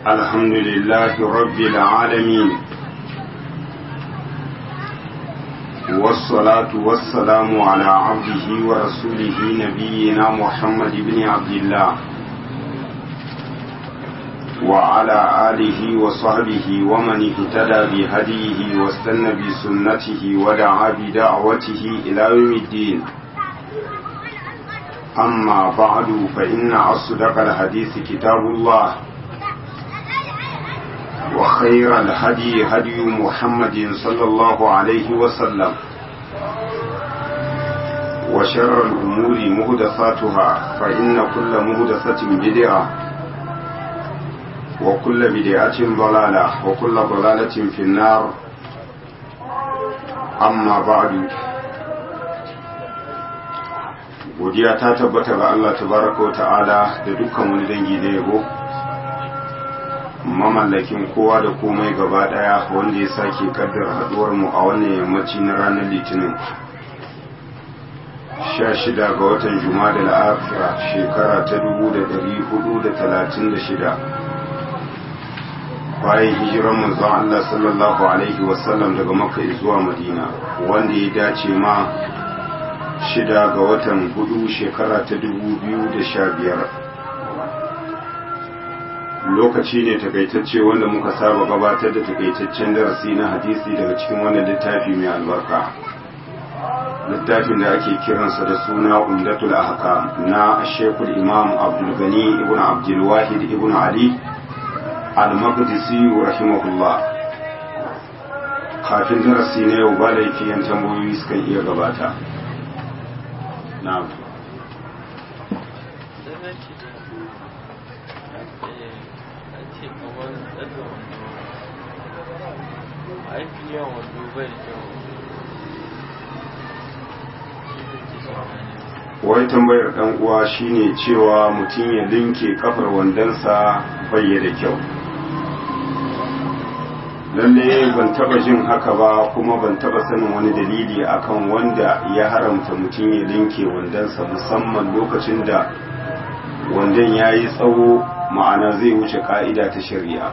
الحمد لله رب العالمين والصلاة والسلام على عبده ورسوله نبينا محمد بن عبد الله وعلى آله وصحبه ومن اهتدى بهديه واستنى بسنته ودعا بدعوته إلى يوم الدين أما بعد فإن أصدق الحديث كتاب الله وخير الهدي هدي محمد صلى الله عليه وسلم وشر الأمور مهدثاتها فإن كل مهدثة بدعة وكل بدعة ضلالة وكل ضلالة في النار أما بعد godiya ta tabbata ga Allah tabaraka ta'ala da dukkan wani dangi da yabo mamallakin kowa da komai gaba daya wanda ya sake kaddara haduwar mu a wannan yammaci na ranar litinin 16 ga watan juma'a da akhira shekara ta 1436 bayan hijiran manzon Allah sallallahu alaihi wasallam daga makka zuwa madina wanda ya dace ma shida ga watan hudu shekara ta dubu biyu da sha biyar lokaci ne takaitacce wanda muka saba gabatar da takaitaccen darasi na hadisi daga cikin wannan littafi mai albarka littafin da ake kiransa da suna umdatul ahkam na shekul imam abdul gani ibn abdul wahid ibn ali al-maqdisi rahimahullah kafin darasi na yau ba laifi yan tambayoyi sukan iya gabata na'am wai tambayar dan uwa shine cewa mutum ya linke kafar wandonsa bai da kyau lalle ban taba jin haka ba kuma ban taba sanin wani dalili akan wanda ya haramta mutum ya linke wandonsa musamman lokacin da wandon ya yi tsawo ma'ana zai wuce ka'ida ta shari'a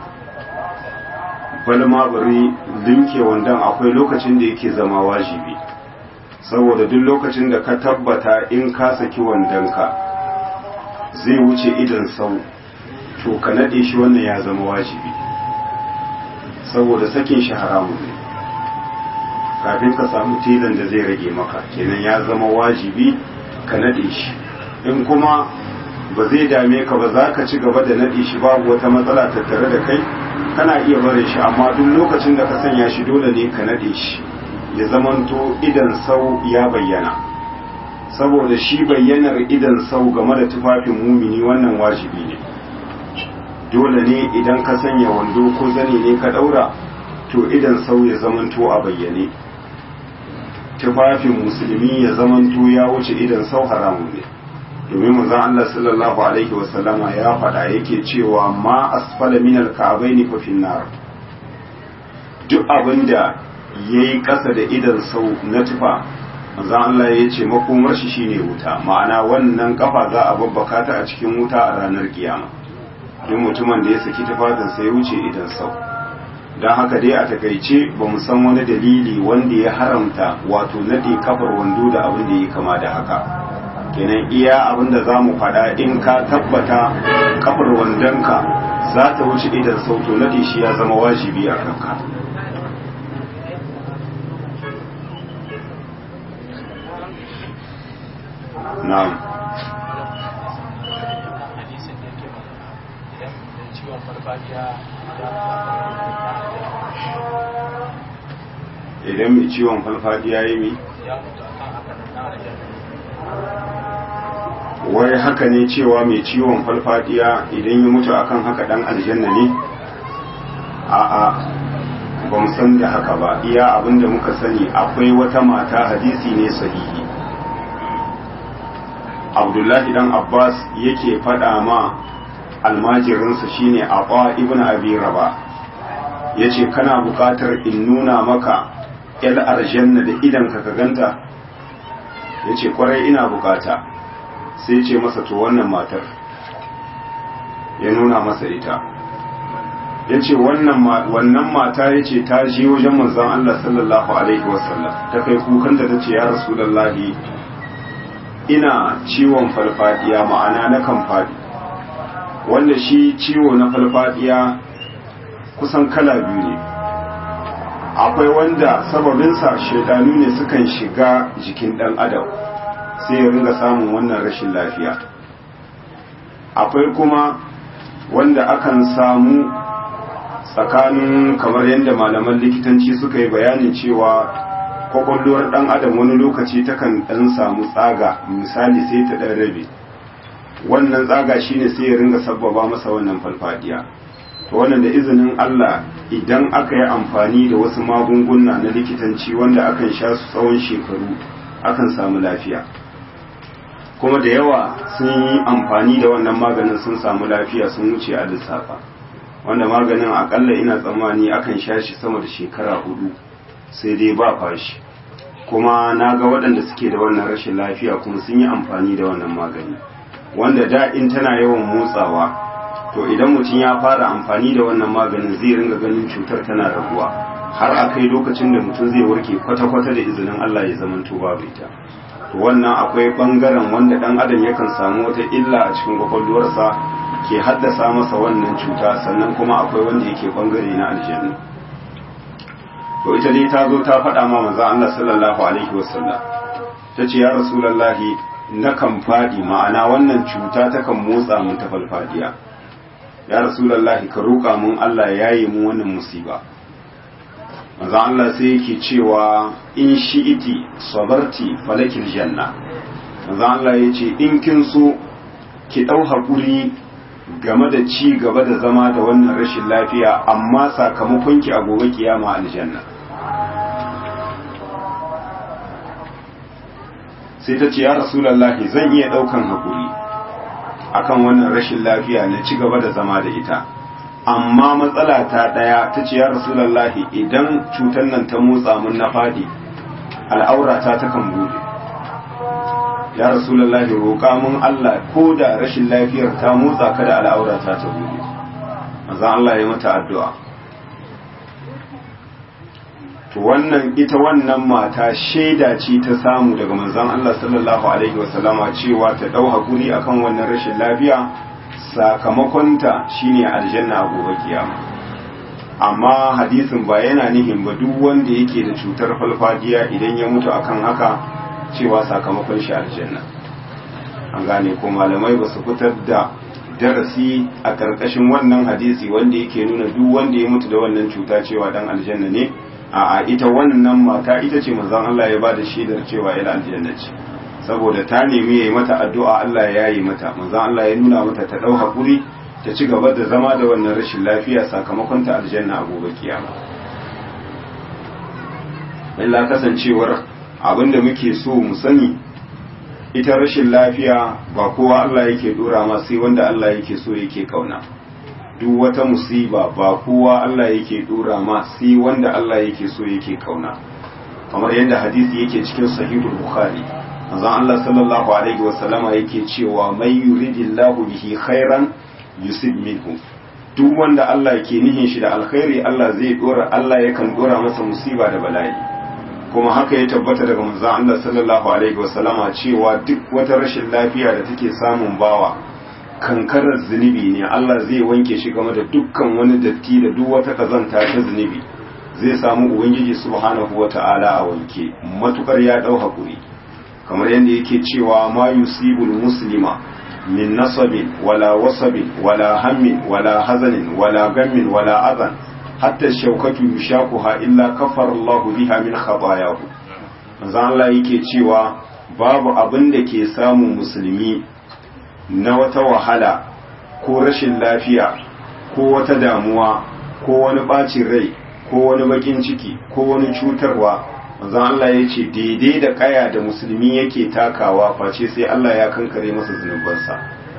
balma bari linke wandon akwai lokacin da yake zama wajibi saboda duk lokacin da ka tabbata in ka saki wandonka zai wuce idan sau to ka naɗe shi wannan ya zama wajibi saboda sakin shi haramun ne kafin ka samu tilan da zai rage maka kenan ya zama wajibi ka nade shi in kuma ba zai dame ka ba za ka ci gaba da nade shi babu wata matsala tattare da kai kana iya barin shi amma duk lokacin da ka sanya shi dole ne ka nade shi ya zamanto idan sau ya bayyana saboda shi bayyanar idan sau game da tufafin mumini wannan wajibi ne dole ne idan ka sanya wando ko zane ne ka daura to idan sau ya zamanto a bayyane tufafin musulmi ya zamanto ya wuce idan sau haramun ne domin manzon Allah sallallahu alaihi wasallama ya faɗa yake cewa ma asfala min al-ka'bayn fa fi nar duk abinda yayi ƙasa da idan sau na tufa manzon Allah ya ce makomar shi shine wuta ma'ana wannan kafa za a babbaka ta a cikin wuta a ranar kiyama duk mutumin da ya saki tufafinsa ya wuce idan sau don haka dai a takaice ba mu san wani dalili wanda ya haramta wato nade kafar wando da abin da ya kama da haka kenan iya abin da za mu faɗa in ka tabbata kafar wandonka za ta wuce idan sau to nade shi ya zama wajibi a kanka na'am idan mai ciwon falfadiya ya yi wai haka ne cewa mai ciwon falfadiya idan ya mutu akan haka dan aljanna ne a'a ba mu san da haka ba iya abinda muka sani akwai wata mata hadisi ne sahihi abdullahi dan abbas yake faɗa ma almajirinsa shine Aba ibn Abi Raba yace kana buƙatar in nuna maka yal aljanna da idan ka ka ganta yace kwarai ina bukata sai ce masa to wannan matar ya nuna masa ita ya ce wannan mata ya ce ta je wajen manzan Allah sallallahu Alaihi wasallam ta kai kukanta ta ce ya rasulallahi ina ciwon farfadiya ma'ana na kan faɗi wanda shi ciwo na farfadiya kusan kala biyu ne akwai wanda sababinsa shaidanu ne sukan shiga jikin ɗan adam sai ya ringa samun wannan rashin lafiya akwai kuma wanda akan samu tsakanin kamar yadda malaman likitanci suka yi bayanin cewa kwakwalwar dan adam wani lokaci takan dan samu tsaga misali sai ta dan rabe wannan tsaga shine sai ya ringa sabbaba masa wannan falfadiya to wannan da izinin Allah idan aka yi amfani da wasu magunguna na likitanci wanda akan sha su tsawon shekaru akan samu lafiya kuma da yawa sun yi amfani da wannan maganin sun samu lafiya sun wuce a lissafa wanda maganin akalla ina tsammani akan sha shi sama da shekara hudu sai dai ba fashi kuma na ga waɗanda suke da wannan rashin lafiya kuma sun yi amfani da wannan magani wanda da in tana yawan motsawa to idan mutum ya fara amfani da wannan maganin zai ringa ganin cutar tana raguwa har a kai lokacin da mutum zai warke kwata-kwata da izinin Allah ya zamanto babu ita to wannan akwai bangaren wanda dan adam yakan samu wata illa a cikin kwakwalwarsa ke haddasa masa wannan cuta sannan kuma akwai wanda yake bangare na aljanna to ita dai ta zo ta faɗa ma manzo Allah sallallahu alaihi wasallam ta ce ya rasulullahi na kan faɗi ma'ana wannan cuta ta kan motsa mun ta falfadiya ya rasulullahi ka roƙa mun Allah ya yi mu wannan musiba manzo Allah sai yake cewa in shi'iti sabarti falakil janna manzo Allah yace in kin so ki dau hakuri game da ci gaba da zama da wannan rashin lafiya amma sakamakon ki a gobe kiyama aljanna sai ta ce ya rasulullahi zan iya daukan hakuri akan wannan rashin lafiya na ci gaba da zama da ita amma matsala ta ɗaya ta ce ya rasulallahi idan cutar nan ta motsa mun na faɗi al'aurata ta kan bude ya rasulallahi roƙa mun Allah ko da rashin lafiyar ta motsa ka da al'aurata ta bude maza Allah ya mata addu'a to wannan ita wannan mata shaida ce ta samu daga manzon Allah sallallahu alaihi wasallama cewa ta ɗau hakuri akan wannan rashin lafiya sakamakonta shine aljanna a gobe kiyama amma hadisin ba yana nihin ba duk wanda yake da cutar falfadiya idan ya mutu akan haka cewa sakamakon shi aljanna an gane ko malamai ba su fitar da darasi a ƙarƙashin wannan hadisi wanda yake nuna duk wanda ya mutu da wannan cuta cewa dan aljanna ne a ita wannan mata ita ce manzon Allah ya bada shaidar cewa ila aljanna ce saboda ta nemi ya yi mata addu'a Allah ya yi mata manzan Allah ya nuna mata ta ɗau haƙuri ta ci gaba da zama da wannan rashin lafiya sakamakon ta aljanna a gobe kiyama illa kasancewar abinda muke so mu sani ita rashin lafiya ba kowa Allah yake dora ma sai wanda Allah yake so yake kauna duk wata musiba ba kowa Allah yake dora ma sai wanda Allah yake so yake kauna kamar yadda hadisi yake cikin sahihul bukhari manzon Allah sallallahu alaihi wasallama yake cewa mai yuridillahu bihi khairan yusib minhu duk wanda Allah ke nihin shi da alkhairi Allah zai dora Allah yakan dora masa musiba da bala'i kuma haka ya tabbata daga manzon Allah sallallahu alaihi wasallama cewa duk wata rashin lafiya da take samun bawa kankarar zunubi ne Allah zai wanke shi game da dukkan wani datti da duk wata kazanta ta zunubi zai samu ubangiji subhanahu wata'ala a wanke matukar ya dau hakuri kamar yadda yake cewa ma yusibul muslima min nasabin wala wasabin wala hammin wala hazanin wala gammin wala azan hatta shaukatu yushaquha illa kafara Allah biha min khatayahu manzo Allah yake cewa babu abin da ke samun musulmi na wata wahala ko rashin lafiya ko wata damuwa ko wani bacin rai ko wani bakin ciki ko wani cutarwa manzon Allah ya ce daidai da kaya da musulmi yake takawa face sai Allah ya kankare masa zunubansa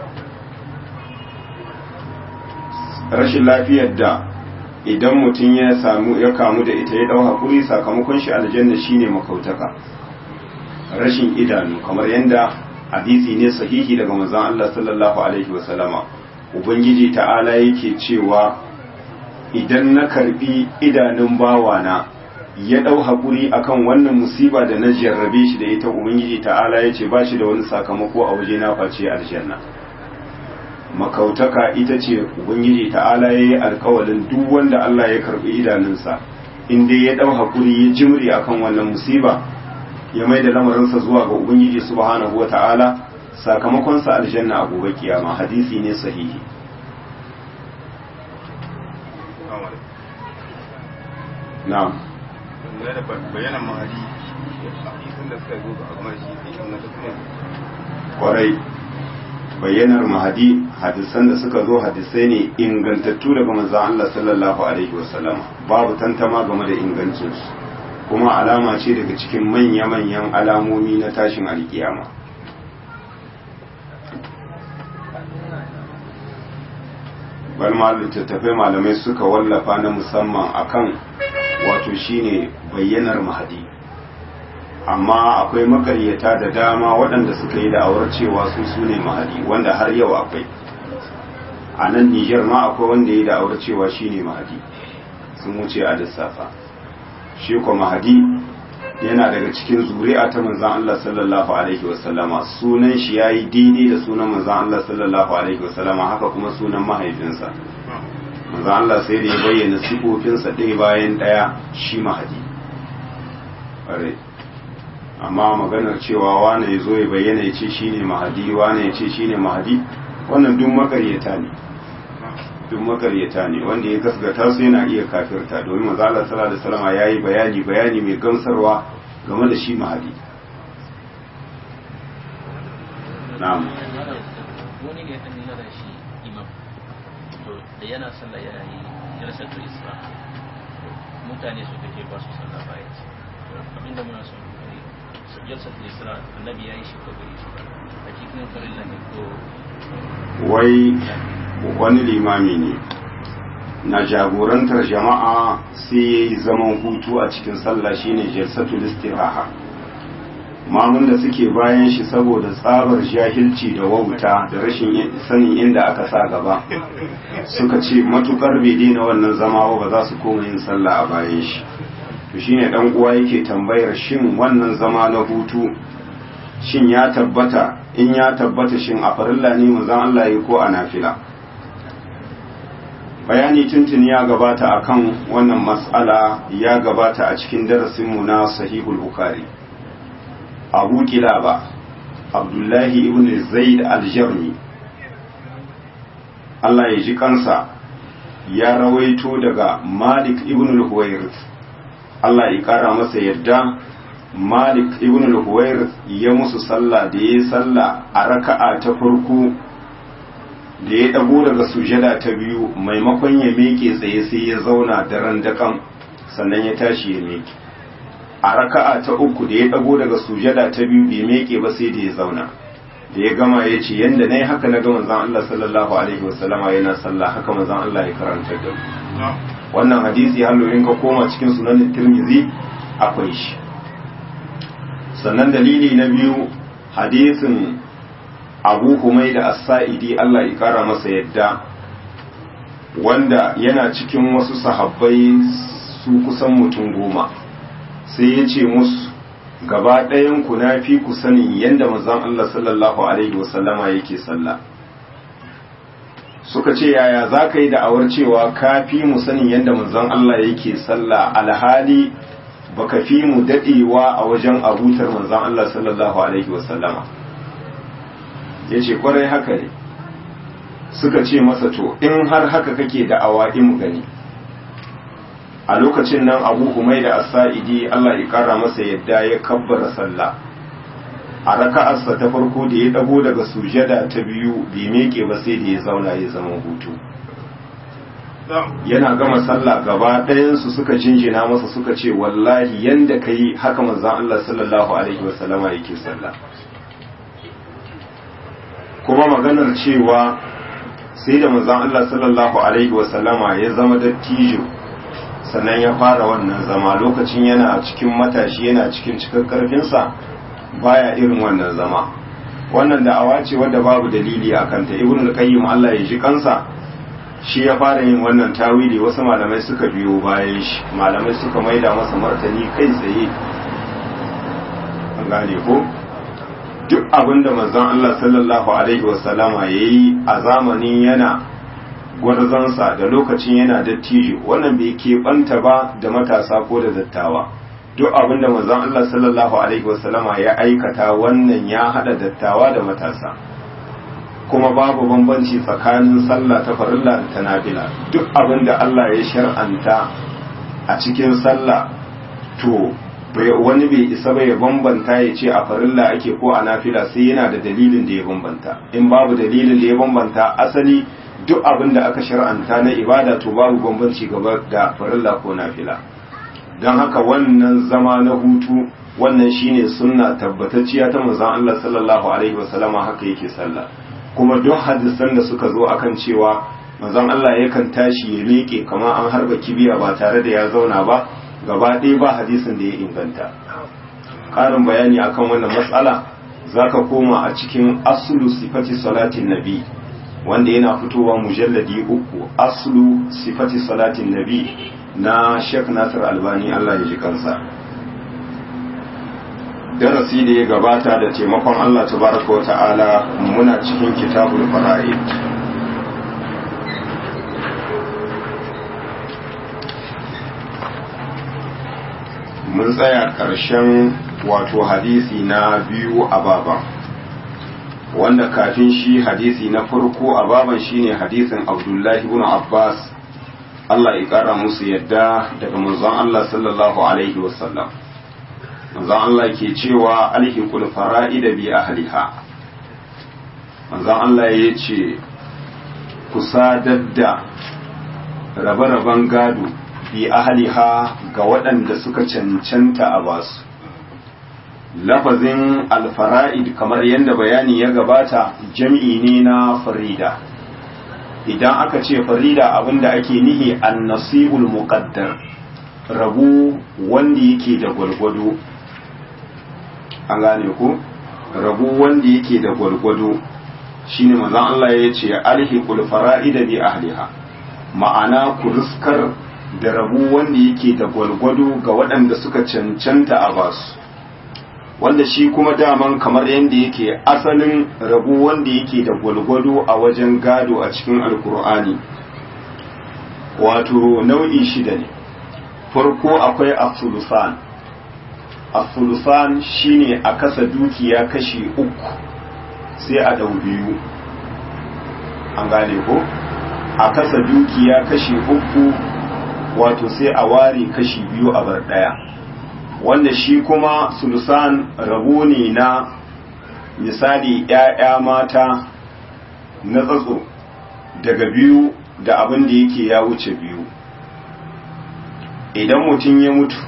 rashin lafiyar da idan mutum ya samu ya kamu da ita ya dau hakuri sakamakon shi aljanna shine makautaka rashin idanu kamar yadda hadisi ne sahihi daga manzon Allah sallallahu alaihi wasallama ubangiji ta'ala yake cewa idan na karbi idanun bawana ya dau hakuri akan wannan musiba da na jarrabe shi da ita ubangiji ta'ala ya ce ba shi da wani sakamako a waje na face aljanna makautaka ita ce ubangiji ta'ala ya yi alkawalin duk wanda Allah ya karbi idanunsa in dai ya dau hakuri ya jimri akan wannan musiba ya mai da lamarinsa zuwa ga ubangiji subhanahu wa ta'ala sakamakonsa aljanna a gobe kiyama hadisi ne sahihi na'am bayanan mahadi hadisin da suka zo a game shi cikin na dukkan kwarai bayyanar mahadi hadisan da suka zo hadisai ne ingantattu daga manzon Allah sallallahu alaihi wasallam babu tantama game da ingancinsu kuma alama ce daga cikin manya-manyan alamomi na tashin alkiyama bal ma littattafai malamai suka wallafa na musamman akan wato shine bayyanar mahadi amma akwai makaryata da dama waɗanda suka yi da'awar cewa su su ne mahadi wanda har yau akwai a nan nijar ma akwai wanda ya yi da'awar cewa shi ne mahadi sun wuce a lissafa shi ko mahadi yana daga cikin zuri'a ta manzan Allah sallallahu alaihi wasallama sunan shi ya yi daidai da sunan manzan Allah sallallahu alaihi wasallama haka kuma sunan mahaifinsa manzan Allah sai da ya bayyana sifofinsa ɗaya bayan ɗaya shi mahadi amma maganar cewa wane ya zo ya bayyana ya ce shi ne mahadi wane ya ce shi ne mahadi wannan duk makaryata ne duk makaryata ne wanda ya gasgata su yana iya kafirta domin maza Allah sallallahu alaihi wasallam yayi bayani bayani mai gamsarwa game da shi mahadi na'am wani ne kan nuna da shi imam to da yana sallah ya yi jalsatul isra mutane su take ba su sallah bayan abinda muna son kai jalsatul isra annabi ya yi shi ko bai shi ba a cikin farilla ne ko wai wani limami ne na jagorantar jama'a sai ya yi zaman hutu a cikin sallah shine jalsatul istiraha mamun da suke bayan shi saboda tsabar jahilci da wauta da rashin sanin inda aka sa gaba suka ce matukar bai daina wannan zama ba za su koma yin sallah a bayan shi to shine dan uwa yake tambayar shin wannan zama na hutu shin ya tabbata in ya tabbata shin a farilla ne manzon Allah yi ko a nafila bayani tuntuni ya gabata akan wannan mas'ala ya gabata a cikin darasinmu na sahihul bukhari abu kilaba abdullahi ibn zaid al-jarmi Allah ya ji kansa ya rawaito daga malik ibn al-huwairith Allah ya kara masa yadda malik ibn al-huwairith ya musu sallah da ya sallah a raka'a ta farko da ya dago daga sujada ta biyu maimakon ya meke tsaye sai ya zauna daren dakan sannan ya tashi ya meke a raka'a ta uku da ya dago daga sujada ta biyu bai meke ba sai da ya zauna da ya gama ya ce yanda na yi haka na ga manzan Allah sallallahu alaihi wasallama yana sallah haka manzan Allah ya karanta da wannan hadisi hallorin ka koma cikin sunan tirmizi akwai shi sannan dalili na biyu hadisin abu humai da as-sa'idi Allah ya kara masa yadda wanda yana cikin wasu sahabbai su kusan mutum goma sai ya ce musu gaba ɗayan ku na fi ku sanin yadda manzon Allah sallallahu alaihi wasallama yake sallah suka ce yaya za ka yi da'awar cewa ka fi mu sanin yadda manzon Allah yake sallah alhali baka fi mu daɗewa a wajen abutar manzon Allah sallallahu alaihi wasallama ya ce kwarai haka ne suka ce masa to in har haka kake da'awa in mu gani a lokacin nan abu humai da asa'idi Allah ya kara masa yadda ya kabbara sallah a raka'arsa ta farko da ya dago daga sujada ta biyu bai meke ba sai da ya zauna ya zama hutu yana gama sallah gaba ɗayansu suka jinjina masa suka ce wallahi yanda ka yi haka manzan Allah sallallahu alaihi wasallama yake sallah kuma maganar cewa sai da manzan Allah sallallahu alaihi wasallama ya zama dattijo sannan ya fara wannan zama lokacin yana cikin matashi yana cikin cikar karfinsa baya irin wannan zama wannan da'awa ce wadda babu dalili a kanta ibn al-qayyim Allah ya ji kansa shi ya fara yin wannan tawili wasu malamai suka biyo bayan shi malamai suka maida masa martani kai tsaye an gane ko duk abinda manzon Allah sallallahu alaihi wasallama yayi a zamanin yana gwarzansa da lokacin yana dattijo wannan bai keɓanta ba da matasa ko da dattawa duk abinda manzon Allah sallallahu alaihi wasallama ya aikata wannan ya hada dattawa da matasa kuma babu bambanci tsakanin sallah ta farilla da ta nafila duk abinda Allah ya shar'anta a cikin sallah to wani bai isa ba ya bambanta ya ce a farilla ake ko a nafila sai yana da dalilin da ya bambanta in babu dalilin da ya bambanta asali duk abin da aka shar'anta na ibada to babu bambanci gaba da farilla ko nafila don haka wannan zama na hutu wannan shine sunna tabbatacciya ta manzon Allah sallallahu alaihi wasallama haka yake sallah kuma duk hadisan da suka zo akan cewa manzon Allah yakan tashi ya miƙe kamar an harba kibiya ba tare da ya zauna ba gaba ɗaya ba hadisin da ya inganta ƙarin bayani akan wannan matsala zaka koma a cikin aslu sifati salatin nabi wanda yana fitowa mujalladi uku aslu sifati salatin nabi na Sheikh Nasir Albani Allah ya ji kansa darasi da ya gabata da taimakon Allah tabaraka wa ta'ala muna cikin kitabul fara'id mun tsaya ƙarshen wato hadisi na biyu a baban wanda kafin shi hadisi na farko a baban shine hadisin abdullahi ibn abbas Allah ya ƙara musu yadda daga manzon Allah sallallahu alaihi wasallam manzon Allah ke cewa alhiqul fara'ida bi ahliha manzon Allah ya ce ku sadar da rabe-raben gado bi ahliha ga waɗanda suka cancanta a basu lafazin alfara'id kamar yadda bayani ya gabata jam'i ne na farida idan aka ce farida abinda ake nihi annasibul muqaddar rabu wanda yake da gwalgwado an gane ku rabu wanda yake da gwalgwado shine manzon Allah ya ce alhiqul fara'ida bi ahliha ma'ana ku riskar da rabu wanda yake da gwalgwado ga waɗanda suka cancanta a basu wanda shi kuma daman kamar yadda yake asalin rabu wanda yake da gwalgwado a wajen gado a cikin alkur'ani wato nau'i shida ne farko akwai afsulusan afsulusan shine a kasa dukiya kashi uku sai a dau biyu an gane ko a kasa dukiya kashi uku wato sai a ware kashi biyu a bar daya wanda shi kuma sulusan rabo ne na misali ‘ya'ya mata na tsatso daga biyu da abin da yake ya wuce biyu idan mutum ya mutu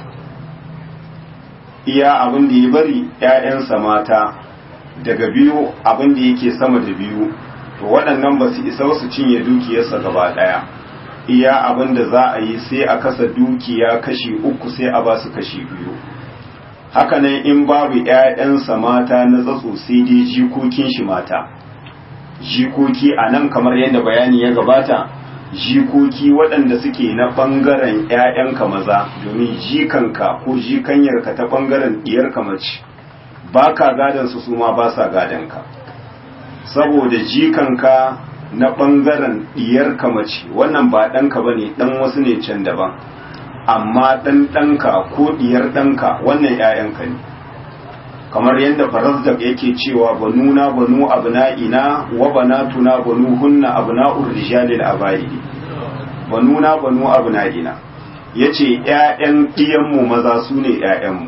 iya abin da ya bari ‘ya'yansa mata daga biyu abin da yake sama da biyu to waɗannan ba su isa su cinye dukiyarsa gaba ɗaya iya abin da za a yi sai a kasa dukiya kashi uku sai a ba su kashi biyu hakanan in babu ‘ya'yansa mata na tsatso sai dai jikokin shi mata jikoki a nan kamar yadda bayani ya gabata jikoki waɗanda suke na ɓangaren ‘ya'yanka maza domin jikanka ko jikanyarka ta ɓangaren ɗiyarka mace ba ka gadansu su ma ba sa gadanka saboda jikanka na ɓangaren ɗiyarka mace wannan ba ɗanka ba ne ɗan wasu ne can daban amma ɗan ɗanka ko ɗiyar ɗanka wannan ‘ya'yanka ne kamar yadda farazdak yake cewa banuna banu abna'ina wa banatuna banu hunna abna'ur rijalil abaidi banuna banu abna'ina yace ‘ya'yan ɗiyanmu maza su ne ‘ya'yanmu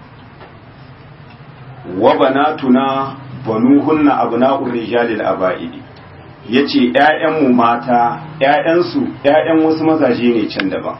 wa banatuna banu hunna abna'ur rijalil abaidi yace ‘ya'yanmu mata ‘ya'yansu ‘ya'yan wasu mazaje ne can daban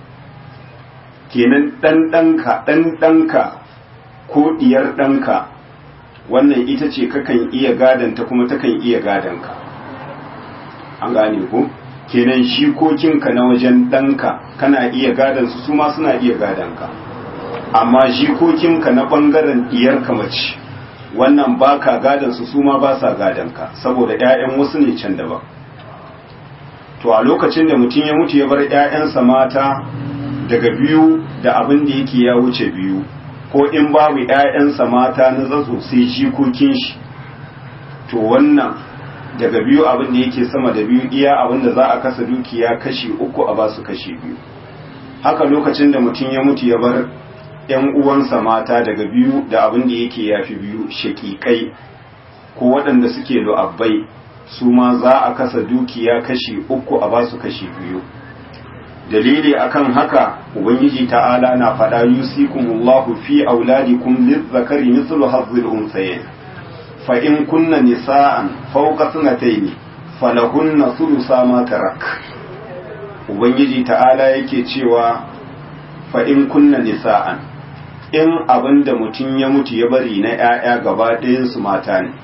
kenan ɗan ɗanka ɗan ɗanka ko ɗiyar ɗanka wannan ita ce kakan iya gadanta kuma takan iya gadanka an gane ko kenan jikokinka na wajen ɗanka kana iya gadansu su ma suna iya gadanka amma jikokinka na ɓangaren ɗiyarka mace wannan ba ka gadansu su ma ba sa gadanka saboda 'ya'yan wasu ne can daban to a lokacin da mutum ya mutu ya bar 'ya'yansa mata daga biyu da abin da yake ya wuce biyu ko in babu 'ya'yansa mata na zatso sai jikokin shi to wannan daga biyu abin da yake sama da biyu iya abin da za a kasa dukiya kashi uku a basu kashi biyu haka lokacin da mutum ya mutu ya bar ‘yan uwansa mata daga biyu da abin da yake yafi biyu shakikai ko waɗanda suke lu'abbai su ma za a kasa dukiya kashi uku a basu kashi biyu dalili akan haka ubangiji ta'ala na faɗa yusikumullahu fi auladikum lizzakari mithlu hazzil unsayayn fa in kunna nisa'an fawqa sanatayn falahunna thulutha ma tarak ubangiji ta'ala yake cewa fa in kunna nisa'an in abinda mutum ya mutu ya bari na 'ya'ya gaba ɗayansu mata ne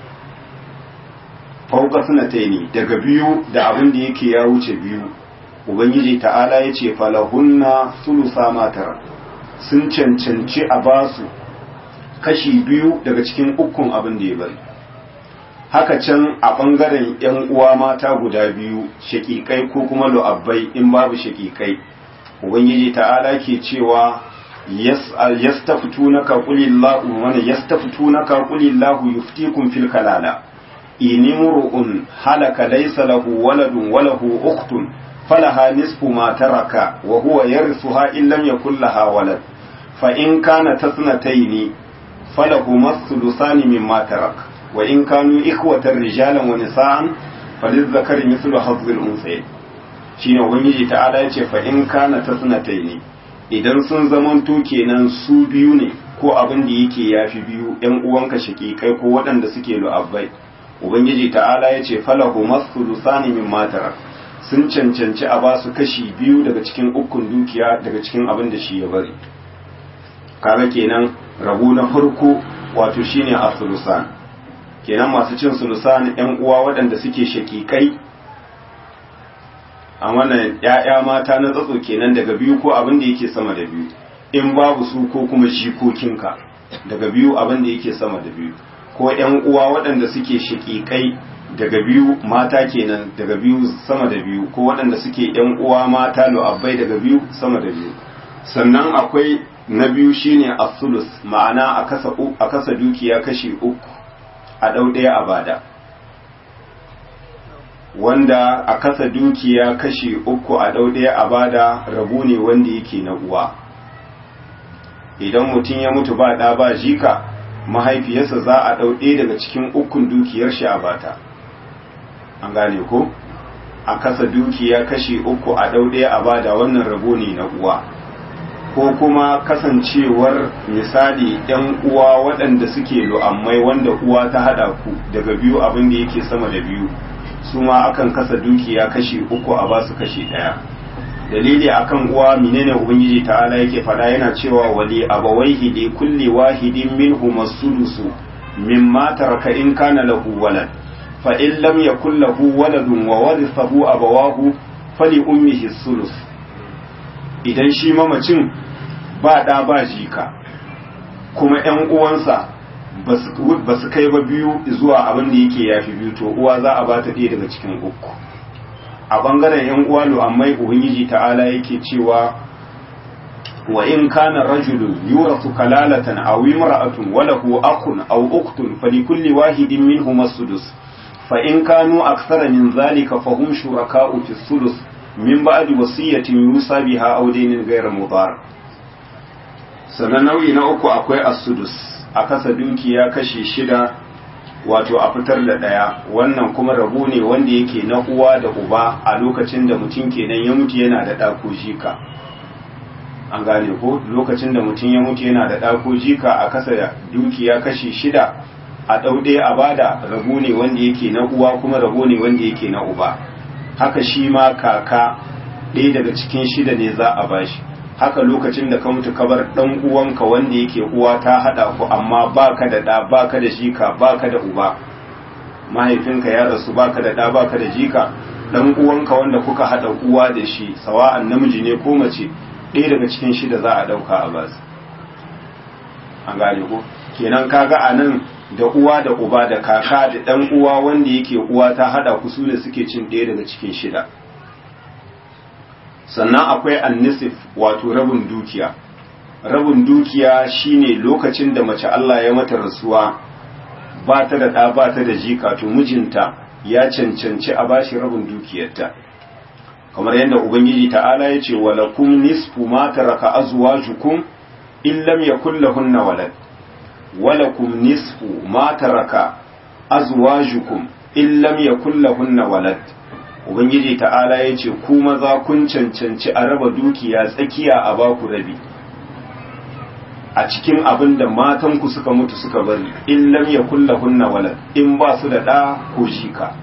fauka suna ne daga biyu da abin da yake ya wuce biyu ubangiji ta'ala ya ce falahunna sulusa matar sun cancanci a basu kashi biyu daga cikin ukun abin da ya bari haka can a ɓangaren 'yan uwa mata guda biyu shakikai ko kuma lu'abbai in babu shakikai ubangiji ta'ala ke cewa yastafitunaka qulillahu wa yastafitunaka qulillahu yuftikum fil kalala in imru'un halaka laysa lahu waladun wa lahu ukhtun falaha nisfu ma taraka wa huwa yarithuha in lam yakul laha walad fa in kana tasnataini falahu mathulusani mimma tarak wa in kanu ikhwatan rijalan wa nisaan falizzakari mithlu hadhil unsayayn shine ubangiji ta'ala yace fa in kana tasnataini idan sun zamanto kenan su biyu ne ko abin da yake yafi biyu yan uwanka shakikai ko waɗanda suke lu'abbai ubangiji ta'ala ya ce falahu masulussani min matara sun cancanci a basu kashi biyu daga cikin ukun dukiya daga cikin abin da shi ya bari kaga kenan rabu na farko wato shine asulusan kenan masu cin sulusan yan uwa waɗanda suke shakikai a wannan ‘ya'ya mata na tsatso kenan daga biyu ko abin da yake sama da biyu in babu su ko kuma jikokinka daga biyu abin da yake sama da biyu ko ‘yan uwa waɗanda suke shaƙiƙai daga biyu mata kenan daga biyu sama da biyu ko waɗanda suke ‘yan uwa mata lu'abbai daga biyu sama da biyu sannan akwai na biyu shine asulus ma'ana a kasa dukiya kashi uku a ɗau ɗaya a bada wanda a kasa dukiya kashi uku a ɗau ɗaya a bada rabu ne wanda yake na uwa idan mutum ya mutu ba ɗa ba jika mahaifiyarsa za a ɗau ɗaya daga cikin ukun dukiyar shi a bata an gane ko a kasa dukiya kashi uku a ɗau ɗaya a bada wannan rabo ne na uwa ko kuma kasancewar misali ‘yan uwa waɗanda suke lu'ammai wanda uwa ta haɗa ku daga biyu abin da yake sama da biyu su ma akan kasa dukiya kashi uku a basu kashi ɗaya dalili akan uwa menene ubangiji ta'ala yake fada yana cewa wali abawaihi li kulli wahidin minhum as-sudusu mimma taraka in kana lahu walad fa in lam yakul lahu waladun wa warithahu abawahu fali ummihi as-sulus idan shi mamacin ba da ba jika kuma ƴan uwansa ba su kai ba biyu zuwa abin da yake yafi biyu to uwa za a ba ta ɗaya daga cikin uku a bangaren yan uwa lu'ammai ubangiji ta'ala yake cewa wa in kana rajulun yurasu kalalatan aw imra'atun wa lahu akhun aw ukhtun falikulli wahidin minhum as-sudus fa in kanu akthara min zalika fahum shuraka'u fi as-sudus min ba'di wasiyatin yusa biha aw daynin ghayra mudar sanan nau'i na uku akwai as-sudus a kasa dukiya kashi shida wato a fitar da ɗaya wannan kuma rabu ne wanda yake na uwa da uba a lokacin da mutum kenan ya mutu yana da ɗako jika an gane ko lokacin da mutum ya mutu yana da ɗako jika a kasa da dukiya kashi shida a ɗau ɗaya a bada rabu ne wanda yake na uwa kuma rabu ne wanda yake na uba haka shi ma kaka ɗaya daga cikin shida ne za a bashi haka lokacin da ka mutu kabar dan uwanka wanda yake uwa ta hada ku amma baka da da baka da jika baka da uba mahaifinka ya rasu baka da da baka da jika dan uwanka wanda kuka hada uwa da shi sawa'an namiji ne ko mace ɗaya daga cikin shida za a dauka a basu an gane ko kenan kaga anan da uwa da uba da kaka da dan uwa wanda yake uwa ta hada ku su ne suke cin ɗaya daga cikin shida sannan akwai annisif wato rabin dukiya rabin dukiya shine lokacin da mace Allah ya mata rasuwa ba ta da ɗa ba ta da jika to mijinta ya cancanci a bashi rabin dukiyarta kamar yadda ubangiji ta'ala ya ce walakum nisfu ma taraka azwajukum in lam yakul lahunna walad walakum nisfu ma taraka azwajukum in lam yakul lahunna walad ubangiji ta'ala ya ce ku maza kun cancanci a raba dukiya tsakiya a baku rabi a cikin abin da matanku suka mutu suka bari in lam yakul lahunna walad in ba su da ɗa ko shika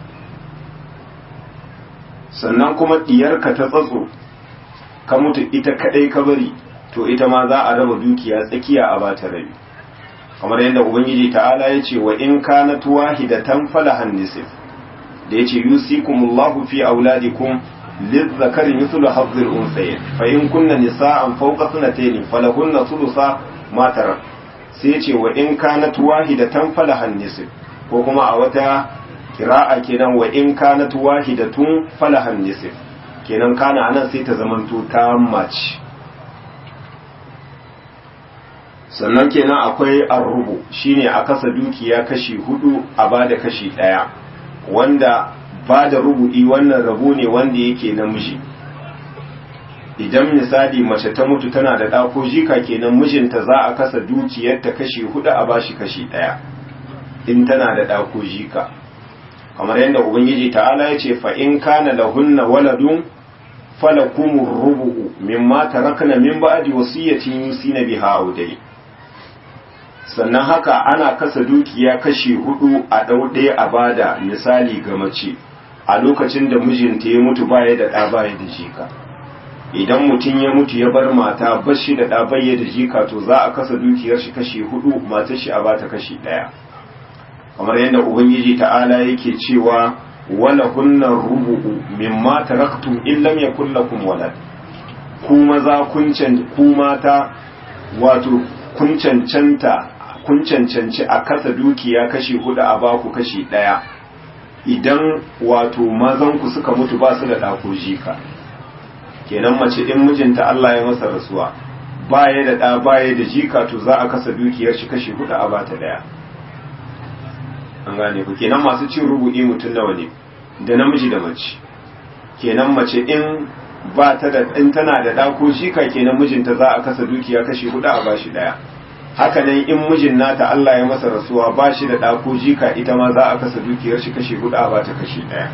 sannan kuma diyarka ta tsatso ka mutu ita kadai ka bari to ita ma za a raba dukiya tsakiya a bata rabi kamar yadda ubangiji ta'ala ya ce wa in kanat wahidatan falahan nisf da yace yusikumullahu fi auladikum lizzakari mithlu hazzil unsayayn fa in kunna nisa'an fawqa sanatayn falahunna thulutha ma tarak sai yace wa in kanat wahidatan falahan nisf ko kuma a wata kira'a kenan wa in kanat wahidatun falahan nisf kenan kana anan sai ta zamanto ta mace sannan kenan akwai arrubu shine a kasa dukiya kashi hudu a bada kashi daya wanda ba da rubu'i wannan rabo ne wanda yake namiji idan misali mace ta mutu tana da ɗako jika kenan mijinta za a kasa dukiyarta kashi hudu a bashi kashi ɗaya in tana da ɗako jika kamar yadda ubangiji ta'ala ya ce fa in kana lahunna waladun falakumur rubu'u mimma tarakna min ba'di wasiyatin yusina biha audai sannan haka ana kasa dukiya kashi hudu a ɗau ɗaya a bada misali ga mace a lokacin da mijinta ya mutu baya da ɗa baya da jika idan mutum ya mutu ya bar mata bashi da ɗa baya da jika to za a kasa dukiyar shi kashi hudu matar shi a bata kashi ɗaya kamar yadda ubangiji ta'ala yake cewa wala hunna rubu'u mimma taraktum in lam yakul lakum walad ku maza kun ku mata wato kun cancanta kun cancanci a kasa dukiya kashi hudu a baku kashi daya idan wato mazanku suka mutu ba su da ɗako jika kenan mace in mijinta Allah ya masa rasuwa baya da ɗa baya da jika to za a kasa dukiyar shi kashi hudu a bata daya an gane ku kenan masu cin rubu'i mutum nawa ne da namiji da mace kenan mace in ba ta da in tana da ɗako jika kenan mijinta za a kasa dukiya kashi hudu a bashi daya haka nan in mijin nata Allah ya masa rasuwa ba shi da ɗako jika ita ma za a kasa dukiyar shi kashi hudu a bata kashi ɗaya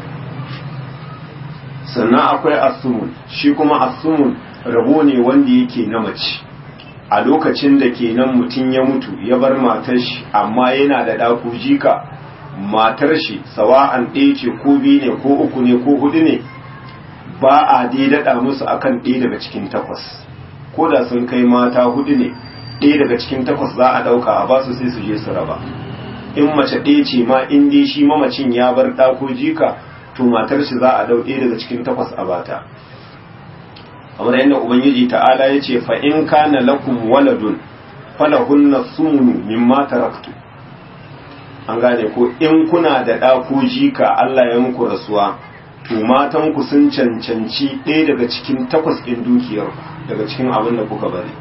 sannan akwai asumun shi kuma asumun rabo ne wanda yake na mace a lokacin da kenan mutum ya mutu ya bar matar shi amma yana da ɗako jika matar shi sawa'an ɗaya ce ko biyu ne ko uku ne ko hudu ne ba a daidada musu akan ɗaya daga cikin takwas ko da sun kai mata hudu ne ɗaya daga cikin takwas za a ɗauka a basu sai su je su raba in mace ɗaya ce ma in dai shi mamacin ya bar ɗako jika to matar shi za a ɗau ɗaya daga cikin takwas a bata kamar yadda ubangiji ta'ala ya ce fa in kana lakum waladun falahunna sumunu mimma taraktu an gane ko in kuna da ɗako jika Allah ya muku rasuwa to matan ku sun cancanci ɗaya daga cikin takwas ɗin dukiyar daga cikin abin da kuka bari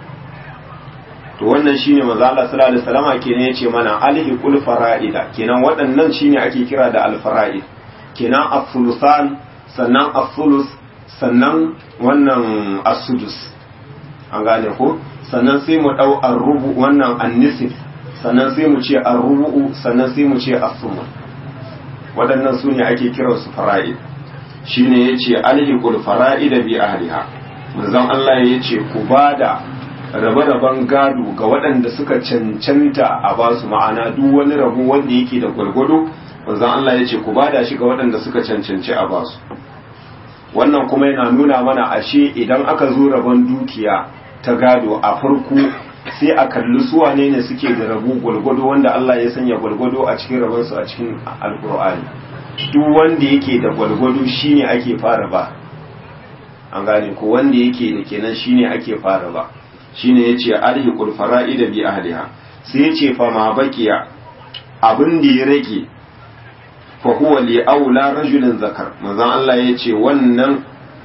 to wannan shine manzo Allah sallallahu alaihi wasallam kenan yace mana alhiqul fara'ida kenan waɗannan shine ake kira da alfara'id kenan as-sulusan sannan as-sulus sannan wannan as-sudus an gane ko sannan sai mu dau ar-rubu wannan an-nisf sannan sai mu ce ar-rubu sannan sai mu ce as-sumun waɗannan sune ake kira su fara'id shine yace alhiqul fara'ida bi ahliha manzon Allah yace ku bada rabe-raben gado ga waɗanda suka cancanta a ba su ma'ana duk wani rabu wanda yake da gwargwado wanzan Allah ya ce ku bada shi ga waɗanda suka cancanci a ba su wannan kuma yana nuna mana ashe idan aka zo rabon dukiya ta gado a farko sai a kalli su wane ne suke da rabu gwargwado wanda Allah ya sanya gwargwado a cikin rabonsu a cikin alkur'ani duk wanda yake da gwargwado shine ake fara ba an gane ko wanda yake da kenan shine ake fara ba shine yace alhiqul fara'ida bi ahliha sai yace fa ma baqiya abin da ya rage fa huwa li aula rajulin zakar manzon Allah yace wannan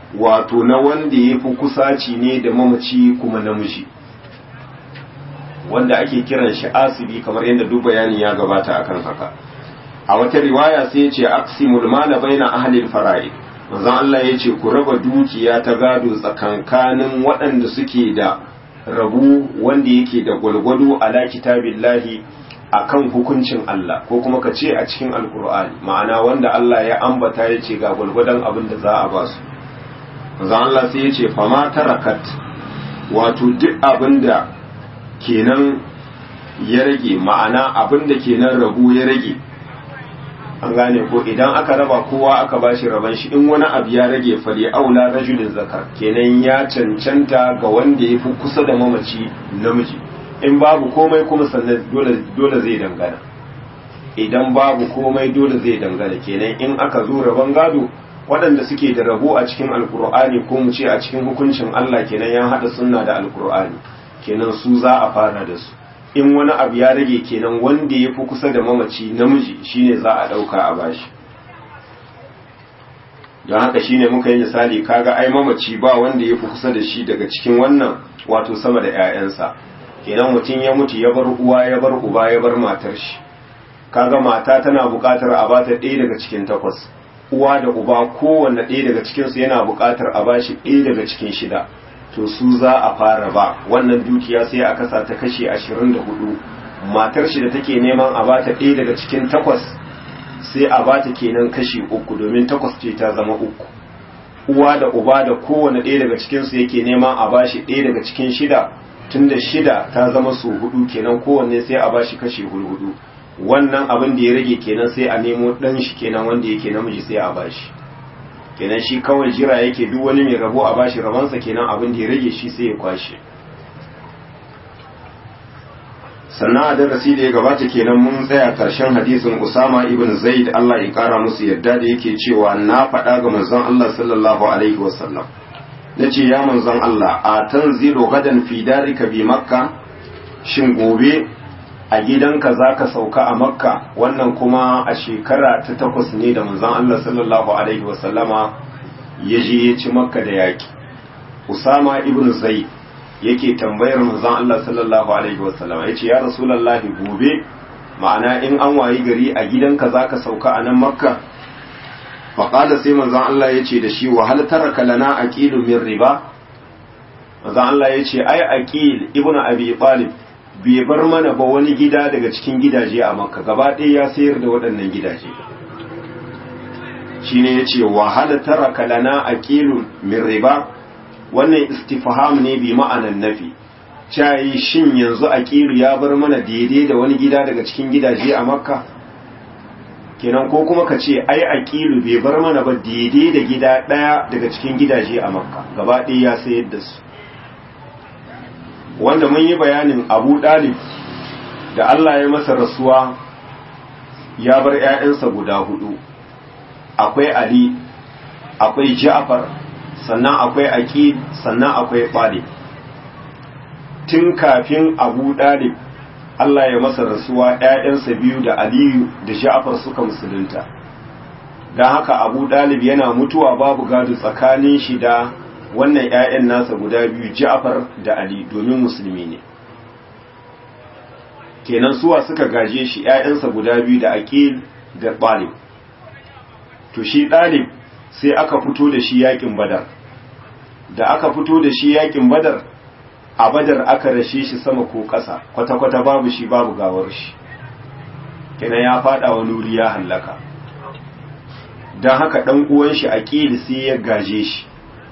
wato na wanda ya fi kusaci ne da mamaci kuma namiji wanda ake kiran shi asibi kamar yadda duk bayani ya gabata akan haka a wata riwaya sai ya ce aqsimul mala baina ahli al-fara'id manzon Allah ya ce ku raba dukiya ta gado tsakankanin waɗanda suke da rabu wanda yake da gwalgwado ala kitabillahi akan hukuncin Allah ko kuma ka ce a cikin alkur'ani ma'ana wanda Allah ya ambata ya ce ga gwalgwadon abin da za a ba su manzon Allah sai ya ce fama tarakat wato duk abin da kenan ya rage ma'ana abin da kenan rabu ya rage an gane ko idan aka raba kowa aka bashi raban shi in wani abu ya rage fali aula rajulin zakar kenan ya cancanta ga wanda ya fi kusa da mamaci namiji in babu komai kuma sannan dole zai dangana idan babu komai dole zai dangana kenan in aka zo raban gado waɗanda suke da rabo a cikin alkur'ani ko mu ce a cikin hukuncin Allah kenan ya haɗa sunna da alkur'ani kenan su za a fara da su in wani abu ya rage kenan wanda ya fi kusa da mamaci namiji shine za a ɗauka a bashi don haka shine muka yi misali kaga ai mamaci ba wanda ya fi kusa da shi daga cikin wannan wato sama da 'ya'yansa kenan mutum ya mutu ya bar uwa ya bar uba ya bar matar shi kaga mata tana buƙatar a bata ɗaya daga cikin takwas uwa da uba kowanne ɗaya daga cikinsu yana buƙatar a bashi ɗaya daga cikin shida to su za a fara ba wannan dukiya sai a kasa ta kashe ashirin da hudu matar shi da take neman a bata ɗaya daga cikin takwas sai a bata kenan kashi uku domin takwas ce ta zama uku uwa da uba da kowane ɗaya daga cikinsu yake neman a bashi ɗaya daga cikin shida tunda shida ta zama su hudu kenan kowanne sai a bashi kashi hudu wannan abin da ya rage kenan sai a nemo ɗan shi kenan wanda yake namiji sai a bashi kenan shi kawai jira yake duk wani mai rabo a bashi rabansa kenan abin da ya rage shi sai ya kwashe sannan a darasi da ya gabata kenan mun tsaya karshen hadisin Usama ibn Zaid Allah ya kara musu yadda da yake cewa na faɗa ga manzon Allah sallallahu alaihi wasallam nace ya manzon Allah a tanzilu gadan fi darika bi makka shin gobe a gidanka zaka sauka a makka wannan kuma a shekara ta takwas ne da manzon Allah sallallahu alaihi wasallama ya je ya ci makka da yaki Usama ibn Zaid yake tambayar manzon Allah sallallahu alaihi wasallam yace ya rasulullahi gobe ma'ana in an wayi gari a gidanka zaka sauka a nan makka fa qala sai manzon Allah yace da shi wa hal taraka lana aqilu min riba manzon Allah yace ai aqil ibnu abi talib bai bar mana ba wani gida daga cikin gidaje a makka gaba ɗaya ya sayar da waɗannan gidaje shine yace wa hal taraka lana aqilu min riba wannan istifham ne bi ma'anan nafi cayi shin yanzu aqilu ya bar mana daidai da wani gida daga cikin gidaje a makka kenan ko kuma ka ce ai aqilu bai bar mana ba daidai da gida daya daga cikin gidaje a makka gaba ɗaya ya sayar da su wanda mun yi bayanin abu dalib da Allah ya masa rasuwa ya bar 'ya'yansa guda hudu akwai ali akwai ja'far sannan akwai aqid sannan akwai talib tun kafin abu dalib Allah ya masa rasuwa ‘ya'yansa biyu da aliyu da ja'far suka musulunta don haka abu dalib yana mutuwa babu gado tsakanin shi da wannan ‘ya'yan nasa guda biyu ja'far da ali domin musulmi ne kenan suwa suka gaje shi ‘ya'yansa guda biyu da aqil da talib to shi dalib sai aka fito da shi yakin badar da aka fito da shi yakin badar a badar aka rashe shi sama ko ƙasa kwata-kwata babu shi babu gawar shi kenan ya fada wani wuri ya hallaka don haka ɗan uwan shi aqil sai ya gaje shi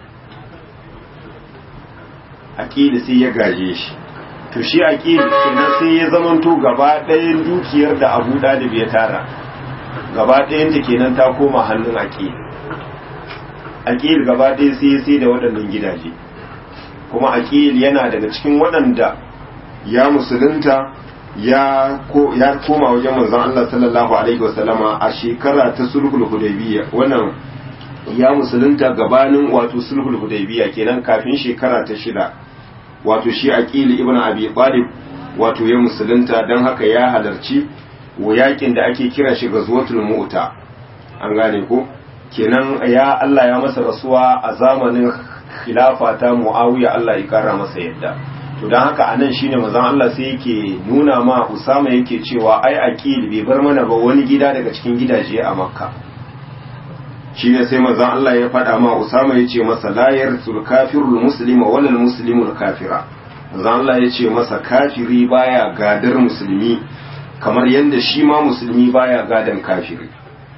aqil sai ya gaje shi to shi aqil kenan sai ya zamanto gaba ɗayan dukiyar da Abu Dalib ya tara gaba ɗayan ta kenan ta koma hannun aqil aqil gaba ɗaya sai sai da waɗannan gidaje kuma aqil yana daga cikin waɗanda ya musulunta ya ko ya koma wajen manzon Allah sallallahu alaihi wasallama a shekara ta sulhul hudaybiyya wannan ya musulunta gabanin wato sulhul hudaybiyya kenan kafin shekara ta shida wato shi aqil ibn abi talib wato ya musulunta dan haka ya halarci yakin da ake kira shi gazwatul mu'ta an gane ko kenan ya Allah ya masa rasuwa a zamanin khilafa ta Muawiya Allah ya kara masa yadda to dan haka anan shine manzon Allah sai yake nuna ma Usama yake cewa ai aqil bai bar mana ba wani gida daga cikin gidaje a Makka shine sai manzon Allah ya faɗa ma Usama yace masa la yarsul kafirul muslima wala muslimul kafira manzon Allah yace masa kafiri baya gadar musulmi kamar yadda shi ma musulmi baya gadan kafiri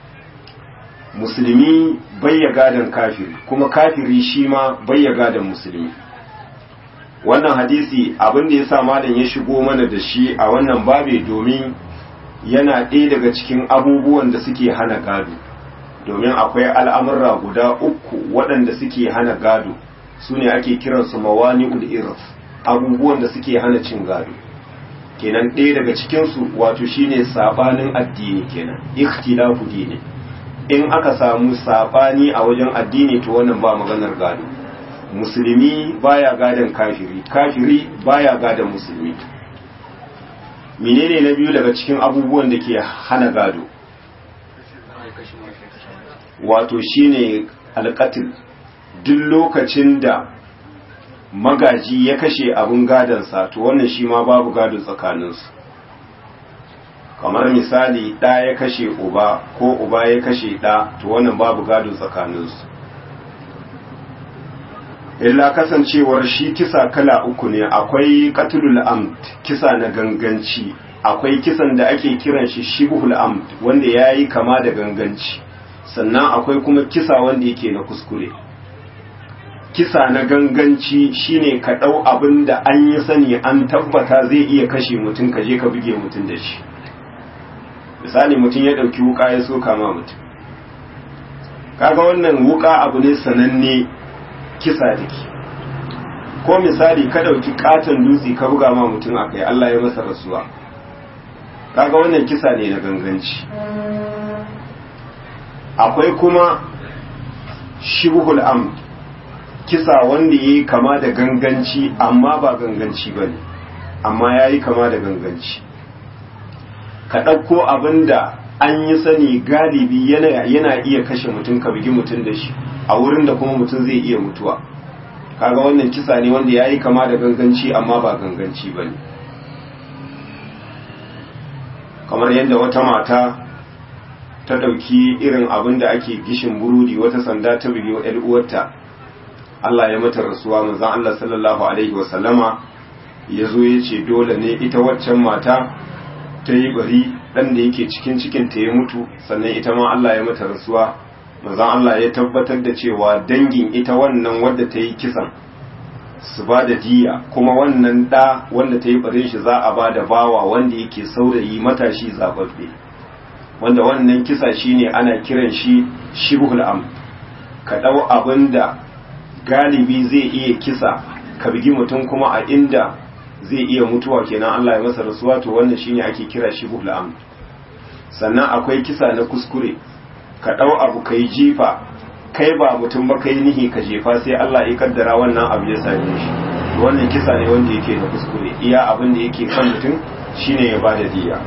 musulmi bayya gadan kafiri kuma kafiri shi ma bayya gadan musulmi wannan hadisi abin da ya sa malam ya shigo mana da shi a wannan babe domin yana ɗaya daga cikin abubuwan da suke hana gado domin akwai al'amurra guda uku waɗanda suke hana gado su ne ake kiransu mawani ul'irf abubuwan da suke hana cin gado kenan ɗaya daga cikinsu wato shine sabanin addini kenan ikhtilafu dini in aka samu sabani a wajen addini to wannan ba maganar gado musulmi baya gadon kafiri kafiri baya gadon musulmi menene na biyu daga cikin abubuwan da ke hana gado wato shine alƙatil duk lokacin da magaji ya kashe abin gadonsa to wannan shi ma babu gado tsakaninsu kamar misali ɗa ya kashe uba ko uba ya kashe ɗa to wannan babu gado tsakaninsu illa kasancewar shi kisa kala uku ne akwai qatlul amd kisa na ganganci akwai kisan da ake kiran shi shibhul amd wanda yayi kama da ganganci sannan akwai kuma kisa wanda yake na kuskure kisa na ganganci shine ka ɗau abin da an yi sani an tabbata zai iya kashe mutum ka je ka buge mutum da shi misali mutum ya ɗauki wuka ya soka ma mutum kaga wannan wuka abu ne sananne kisa da ke ko misali ka ɗauki katon dutse ka buga ma mutum a kai Allah ya masa rasuwa kaga wannan kisa ne na ganganci akwai kuma shibhul amd kisa wanda ya yi kama da ganganci amma ba ganganci ba ne amma ya yi kama da ganganci ka ɗauko abin da an yi sani galibi yana iya kashe mutum ka bugi mutum da shi a wurin da kuma mutum zai iya mutuwa kaga wannan kisa ne wanda ya yi kama da ganganci amma ba ganganci ba ne kamar yadda wata mata ta ɗauki irin abin da ake gishin burudi wata sanda ta bugi wa uwarta Allah ya mata rasuwa manzon Allah sallallahu alaihi wa sallama ya zo ya ce dole ne ita waccan mata ta yi bari ɗan da yake cikin cikin ta ya mutu sannan ita ma Allah ya mata rasuwa manzon Allah ya tabbatar da cewa dangin ita wannan wadda ta yi kisan su ba da diya kuma wannan ɗa wanda ta yi barin shi za a ba da bawa wanda yake saurayi matashi zababbe wanda wannan kisa shine ana kiran shi shibhul am ka ɗau abin da galibi zai iya kisa ka bigi mutum kuma a inda zai iya mutuwa kenan Allah ya masa rasuwa to wannan shine ake kira shi buhul amd sannan akwai kisa na kuskure ka dau abu kai jifa kai ba mutum ba kai nihi ka jefa sai Allah ya kaddara wannan abu ya same shi wannan kisa ne wanda yake na kuskure iya abin da yake kan mutum shine ya bada diya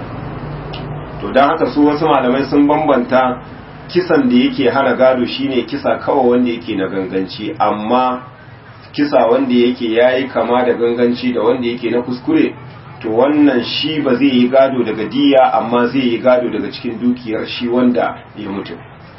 to dan haka su wasu malamai sun bambanta kisan da yake hana gado shine kisa kawai wanda yake na ganganci amma kisa wanda yake yayi kama da ganganci da wanda yake na kuskure to wannan shi ba zai yi gado daga diya amma zai yi gado daga cikin dukiyar shi wanda ya mutu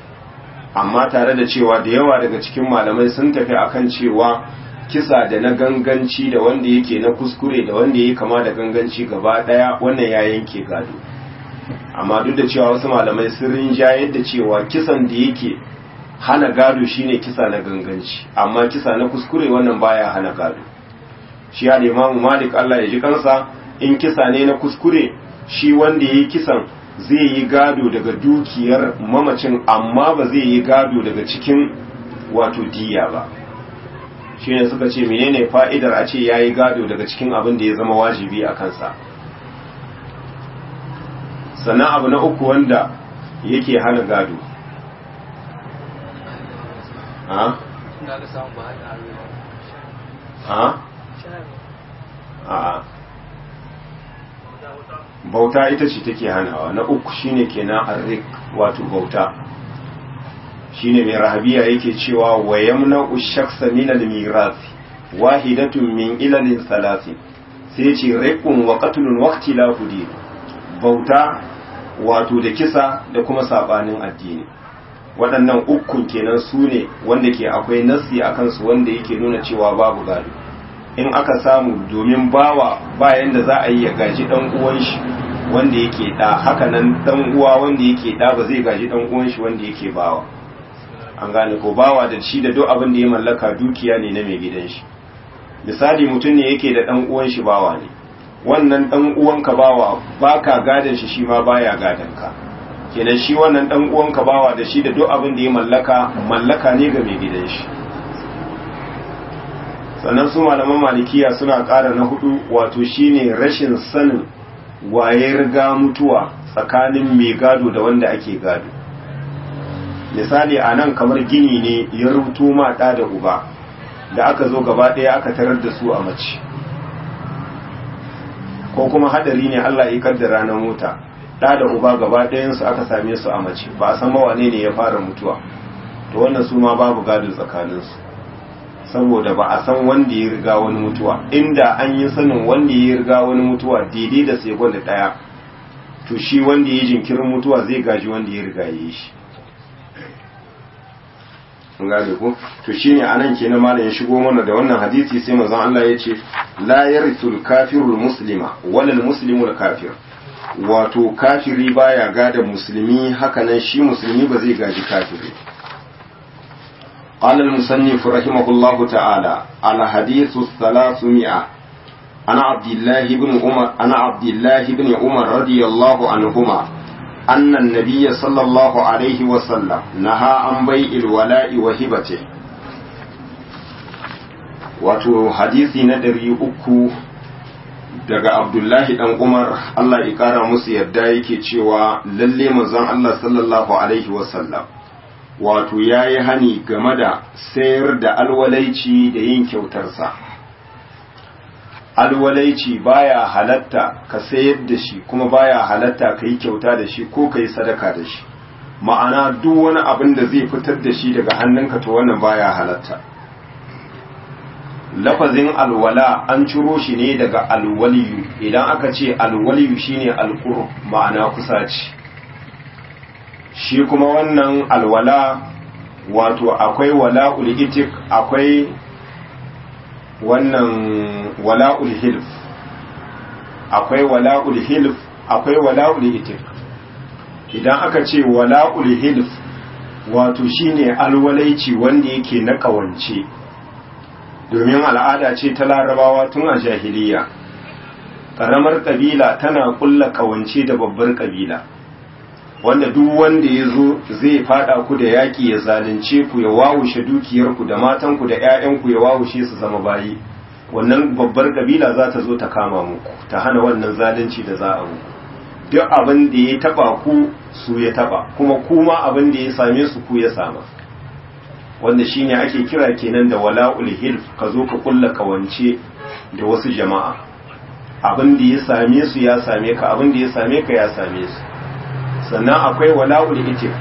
amma tare da cewa da yawa daga cikin malamai sun tafi akan cewa kisa da na ganganci da wanda yake na kuskure da wanda yake kama da ganganci gaba daya wannan ya yanke gado amma duk da cewa wasu malamai sun rinjayar da cewa kisan da yake hana gado shine kisa na ganganci amma kisa na kuskure wannan baya hana gado shi ya imamu malik Allah ya ji kansa in kisa ne na kuskure shi wanda yayi kisan zai yi gado daga dukiyar mamacin amma ba zai yi gado daga cikin wato diya ba shine suka ce menene fa'idar a ce yayi gado daga cikin abin da ya zama wajibi a kansa sannan abu na uku wanda yake hana gado ha? ha? a bauta ita ce take hanawa na uku shine kenan arrik wato bauta shine mai rahabiya yake cewa wa yamna'u shakhsa min al-mirath wahidatun min ilalin salasi sai ce riqun wa qatlun wa ikhtilafu din bauta wato da kisa da kuma sabanin addini waɗannan ukun kenan su ne wanda ke akwai nassi a kansu wanda yake nuna cewa babu gado in aka samu domin bawa bayan da za a yi ya gaji ɗan uwan shi wanda yake ɗa haka nan ɗan uwa wanda yake ɗa ba zai gaji ɗan uwan shi wanda yake bawa an gane ko bawa da shi da duk abin da ya mallaka dukiya ne na mai gidan shi misali mutum ne yake da ɗan uwan shi bawa ne wannan ɗan uwanka bawa baka gadon shi shi ma baya gadon ka kenan shi wannan dan uwanka bawa da shi da duk abin da ya mallaka mallaka ne ga mai gidan shi sannan su malaman malikiya suna ƙara na hudu wato shine rashin sanin waye riga mutuwa tsakanin mai gado da wanda ake gado misali a nan kamar gini ne ya rubuto ma ɗa da uba da aka zo gaba ɗaya aka tarar da su a mace ko kuma hadari ne Allah ya kaddara na mota da da uba gaba ɗayansu aka same su a mace ba a san mawane ne ya fara mutuwa to wannan su ma babu gado tsakaninsu saboda ba a san wanda ya riga wani mutuwa inda an yi sanin wanda ya riga wani mutuwa daidai da sai da ɗaya to shi wanda ya jinkirin mutuwa zai gaji wanda ya riga ya yi shi an gane ko to shine anan kenan malam ya shigo mana da wannan hadisi sai manzon Allah ya ce la yarithul kafirul muslima walal muslimul kafir wato kafiri baya gada musulmi hakanan shi musulmi ba zai gaji kafiri قال المصنف رحمه الله تعالى على حديث الثلاثمائة أنا عبد الله بن عمر أنا عبد الله بن عمر رضي الله عنهما أن النبي صلى الله عليه وسلم نهى عن بيع الولاء وهبته wato hadisi na ɗari uku daga abdullahi dan umar allah ya kara musu yadda yake cewa lalle manzon allah sallallahu alaihi wasallam wato ya yi hani game da sayar da alwalaici da yin kyautarsa alwalaici baya halatta ka sayar da shi kuma baya halatta ka yi kyauta da shi ko ka yi sadaka da shi ma'ana duk wani abin da zai fitar da shi daga hannunka to wannan baya halatta lafazin alwala an ciro shi ne daga alwaliyu idan aka ce alwaliyu shine alqurb ma'ana kusaci shi kuma wannan alwala wato akwai wala'ul itik akwai wannan wala'ul hilf akwai wala'ul hilf akwai wala'ul itik idan aka ce wala'ul hilf wato shine alwalaici wanda yake na kawance domin al'ada ce ta larabawa tun a jahiliya ƙaramar ƙabila tana ƙulla ƙawance da babbar ƙabila wanda duk wanda ya zo zai fada ku da yaƙi ya zalunce ku ya wawushe dukiyarku da matanku da 'ya'yanku ya wawushe su zama bayi wannan babbar ƙabila za ta zo ta kama muku ta hana wannan zalunci da za a muku duk abin da ya taba ku su ya taba kuma kuma abin da ya same su ku ya sama wanda shine ake kira kenan da wala'ul hilf ka zo ka kulla kawance da wasu jama'a abin da ya same su ya same ka abin da ya same ka ya same su sannan akwai wala'ul itik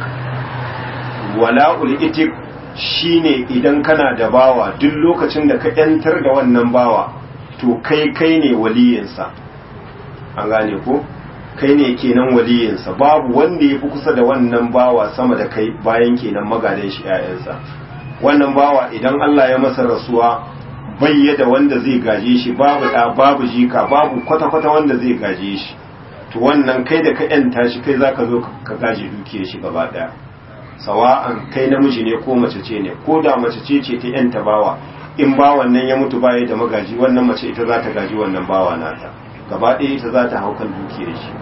wala'ul itik shine idan kana da bawa duk lokacin da ka yantar da wannan bawa to kai kai ne waliyinsa an gane ko kai ne kenan waliyinsa babu wanda ya fi kusa da wannan bawa sama da kai bayan kenan magadan shi 'ya'yansa wannan bawa idan Allah ya masa rasuwa bayyada wanda zai gaje shi babu da babu jika babu kwata-kwata wanda zai gaje shi to wannan kai da ka yanta shi kai zaka zo ka gaje dukiyar shi gaba daya sawa'an kai namiji ne ko mace ce ne ko da mace ce ce ta yanta bawa in bawan nan ya mutu baya da magaji wannan mace ita za ta gaji wannan bawa nata gaba ɗaya ita za ta hau kan dukiyar shi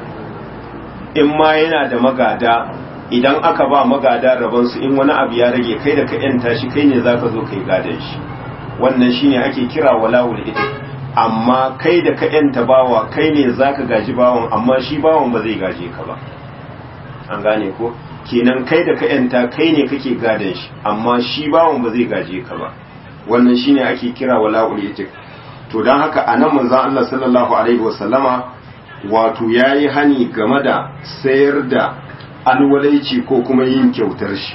in ma yana da magada idan aka ba magada rabansu in wani abu ya rage kai da ka yanta shi kai ne zaka zo kai gadon shi wannan shine ake kira walawul ita amma kai da ka yanta bawa kai ne zaka gaji bawan amma shi bawan ba zai gaje ka ba an gane ko kenan kai da ka yanta kai ne kake gadon shi amma shi bawan ba zai gaje ka ba wannan shine ake kira walawul ita to don haka anan manzon Allah sallallahu alaihi wasallama wato yayi hani game da sayar da alwalaici ko kuma yin kyautar shi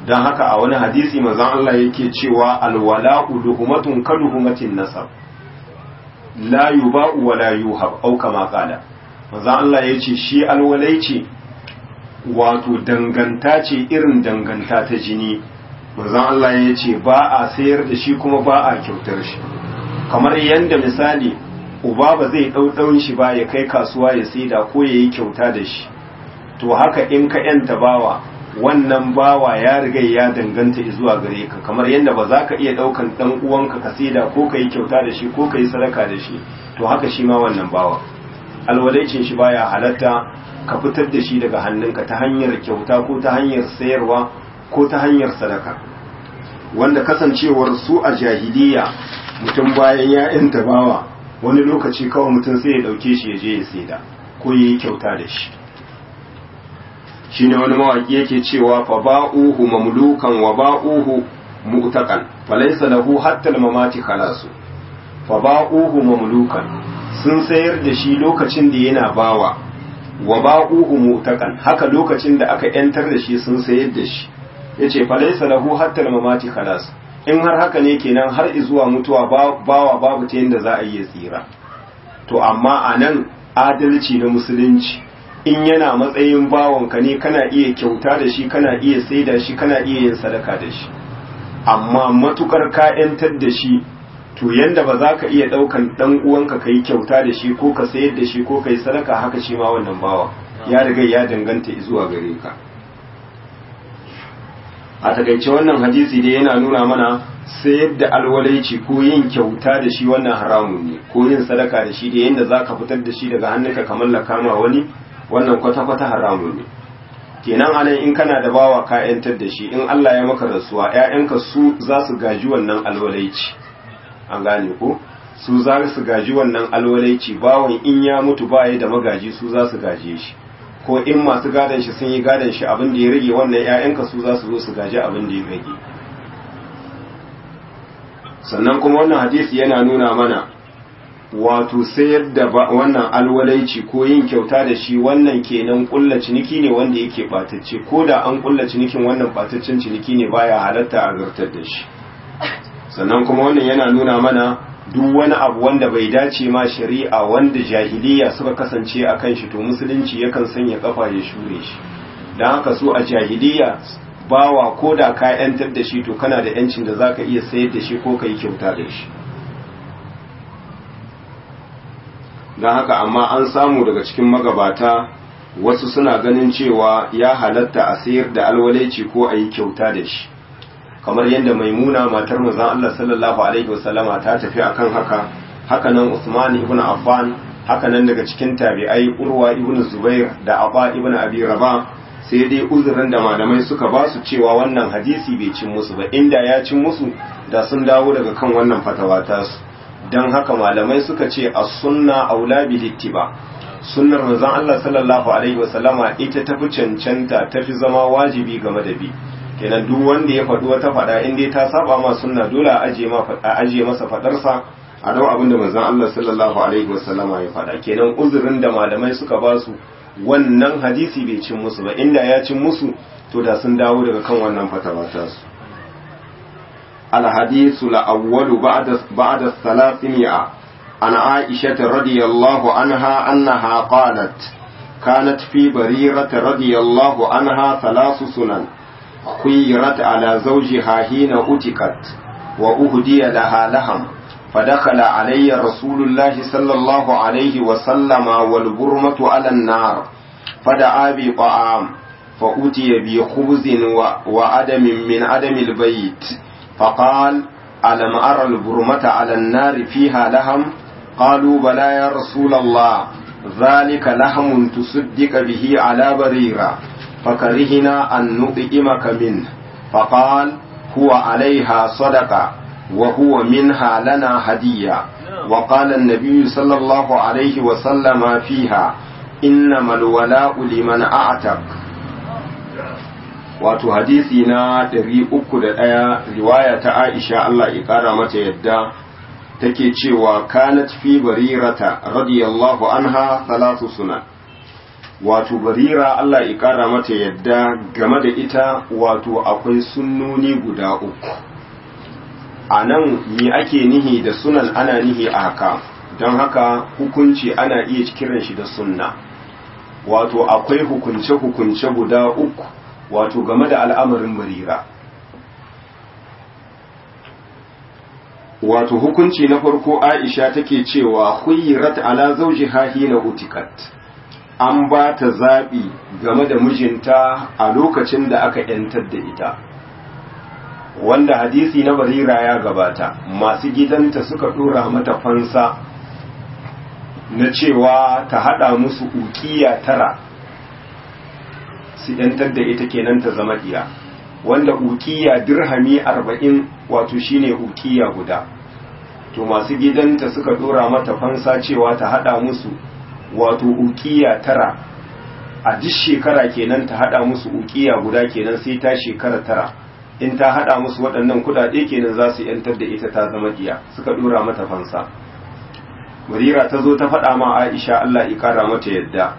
don haka a wani hadisi manzon Allah yake cewa alwala'u luhumatun kaluhumatin nasab la yuba'u wa la yuhab au kama qala manzon Allah yace shi alwalaici wato danganta ce irin danganta ta jini manzon Allah yace ba a sayar da shi kuma ba a kyautar shi kamar yanda misali uba ba zai ɗau shi ba ya kai kasuwa ya saida ko ya yi kyauta da shi to haka in ka yanta bawa wannan bawa ya riga ya danganta zuwa gare ka kamar yadda ba za ka iya ɗaukan ɗan uwanka ka saida ko ka yi kyauta da shi ko ka yi sadaka da shi to haka shi ma wannan bawa alwalaicin shi baya halatta ka fitar da shi daga hannunka ta hanyar kyauta ko ta hanyar sayarwa ko ta hanyar sadaka wanda kasancewar su a jahiliya mutum bayan ya yanta bawa wani lokaci kawai mutum sai ya dauke shi ya je ya saida ko ya yi kyauta da shi shine wani mawaki yake cewa fa ba'uhu mamlukan wa ba'uhu mu'taqan falaysa lahu hatta al-mamati khalasu fa ba'uhu mamlukan sun sayar da shi lokacin da yana bawa wa ba'uhu mu'taqan haka lokacin da aka yantar da shi sun sayar da shi yace falaysa lahu hatta al-mamati khalasu in har haka ne kenan har zuwa mutuwa bawa babu ta yadda za a yi tsira to amma a nan adalci na musulunci in yana matsayin bawanka ne kana iya kyauta da shi kana iya saida shi kana iya yin sadaka da shi amma matukar ka yantar da shi to yanda ba za ka iya daukan dan uwanka ka yi kyauta da shi ko ka sayar da shi ko ka yi sadaka haka shi ma wannan bawa ya riga ya danganta zuwa gare ka a takaice wannan hadisi dai yana nuna mana sayar da alwalaici ko yin kyauta da shi wannan haramun ne ko yin sadaka da shi da yadda za ka fitar da shi daga hannunka kamar lakama wani wannan kwata-kwata haramun ne kenan anan in kana da bawa ka yantar da shi in Allah ya maka rasuwa ƴaƴanka su za su gaji wannan alwalaici an gane ko su za su gaji wannan alwalaici bawan in ya mutu ba da magaji su za su gaje shi ko in masu gadon shi sun yi gadon shi abin da ya rage wannan ‘ya'yanka su za su zo su gaji abin da ya rage sannan kuma wannan hadisi yana nuna mana wato sayar da wannan alwalaici ko yin kyauta da shi wannan kenan kulla ciniki ne wanda yake batacce ko da an kulla cinikin wannan bataccen ciniki ne baya halatta a zartar da shi sannan kuma wannan yana nuna mana duk wani abu wanda bai dace ma shari'a wanda jahiliya suka kasance a kan shi to musulunci yakan sanya kafa ya shure shi don haka so a jahiliya bawa ko da ka yantar da shi to kana da yancin da zaka iya sayar da shi ko ka yi kyauta da shi don haka amma an samu daga cikin magabata wasu suna ganin cewa ya halatta a sayar da alwalaici ko a yi kyauta da shi kamar yadda maimuna matar manzon Allah sallallahu alaihi wasallama ta tafi akan haka haka nan Usman ibn Affan haka nan daga cikin tabi'ai Urwa ibn Zubair da Aba ibn Abi Rabah sai dai uzurin da malamai suka ba su cewa wannan hadisi bai cin musu ba inda ya cin musu da sun dawo daga kan wannan fatawa ta su dan haka malamai suka ce as-sunna aula bil ittiba sunnar manzon Allah sallallahu alaihi wasallama ita tafi cancanta tafi zama wajibi game da bi kenan duk wanda ya faɗi wata faɗa in dai ta saba ma sunna dole a aje ma a aje masa faɗarsa a dau abin da manzon Allah sallallahu alaihi wasallama ya faɗa kenan uzurin da malamai suka ba su wannan hadisi bai cin musu ba inda ya cin musu to da sun dawo daga kan wannan fatawa ta su الحديث الأول بعد بعد الثلاثمائة عن عائشة رضي الله عنها أنها قالت كانت في بريرة رضي الله عنها ثلاث سنن خيرت على زوجها حين أتكت وأهدي لها لهم فدخل علي رسول الله صلى الله عليه وسلم والبرمة على النار فدعا بطعام فأتي بخبز وعدم من عدم البيت فقال ألم أرى البرمة على النار فيها لهم قالوا بلى يا رسول الله ذلك لهم تصدق به على بريرة فكرهنا أن نطئمك منه فقال هو عليها صدقة وهو منها لنا هدية وقال النبي صلى الله عليه وسلم فيها إنما الولاء لمن أعتق wato hadisi na ɗari uku da ɗaya riwaya ta Aisha Allah ya ƙara mata yadda take cewa kanat fi barirata radiyallahu anha salatu suna wato barira Allah ya kara mata yadda game da ita wato akwai sunnoni guda uku a nan me ake nihi da sunan ana nihi a haka don haka hukunci ana iya kiran shi da sunna wato akwai hukunce-hukunce guda uku wato game da al'amarin barira wato hukunci na farko aisha take cewa huyirat ala zawjiha hina utikat an ba ta zaɓi game da mijinta a lokacin da aka ‘yantar da ita wanda hadisi na barira ya gabata masu gidanta suka ɗora mata fansa na cewa ta haɗa musu ukiya tara su ‘yantar da ita kenan ta zama iya wanda ukiya dirhami arba'in wato shine ukiya guda to masu gidanta suka ɗora mata fansa cewa ta haɗa musu wato ukiya tara a duk shekara kenan ta hada musu ukiya guda kenan sai ta shekara tara in ta hada musu waɗannan kudade kenan za su yantar da ita ta zama diya suka dora mata fansa murira ta zo ta faɗa ma aisha Allah ya kara mata yadda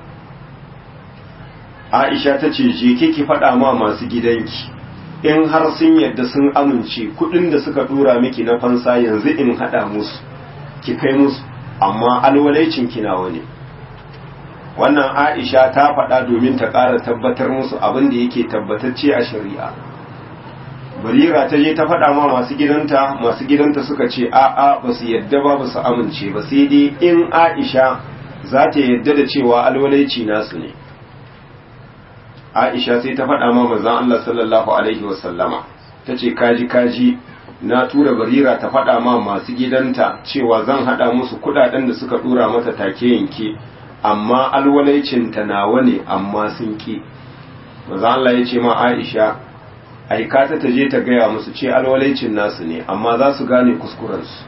aisha ta ce je ki faɗa ma masu gidanki in har sun yadda sun amince kuɗin da suka dora miki na fansa yanzu in hada musu ki kai musu amma alwalaicin kinawa ne wannan aisha ta faɗa domin ta ƙara tabbatar musu abin da yake tabbatacce a shari'a barira ta je ta faɗa ma masu gidanta masu gidanta suka ce a'a ba su yadda ba ba su amince ba sai dai in aisha za ta yadda da cewa alwalaici nasu ne aisha sai ta faɗa ma manzon Allah sallallahu alaihi wasallama ta ce kaji kaji na tura barira ta faɗa ma masu gidanta cewa zan haɗa musu kuɗaɗen da suka ɗura mata take yanke amma alwalaicinta nawa ne amma sun ki maza Allah ya ce ma Aisha aika ta taje ta gaya musu ce alwalaicin nasu ne amma za su gane kuskurensu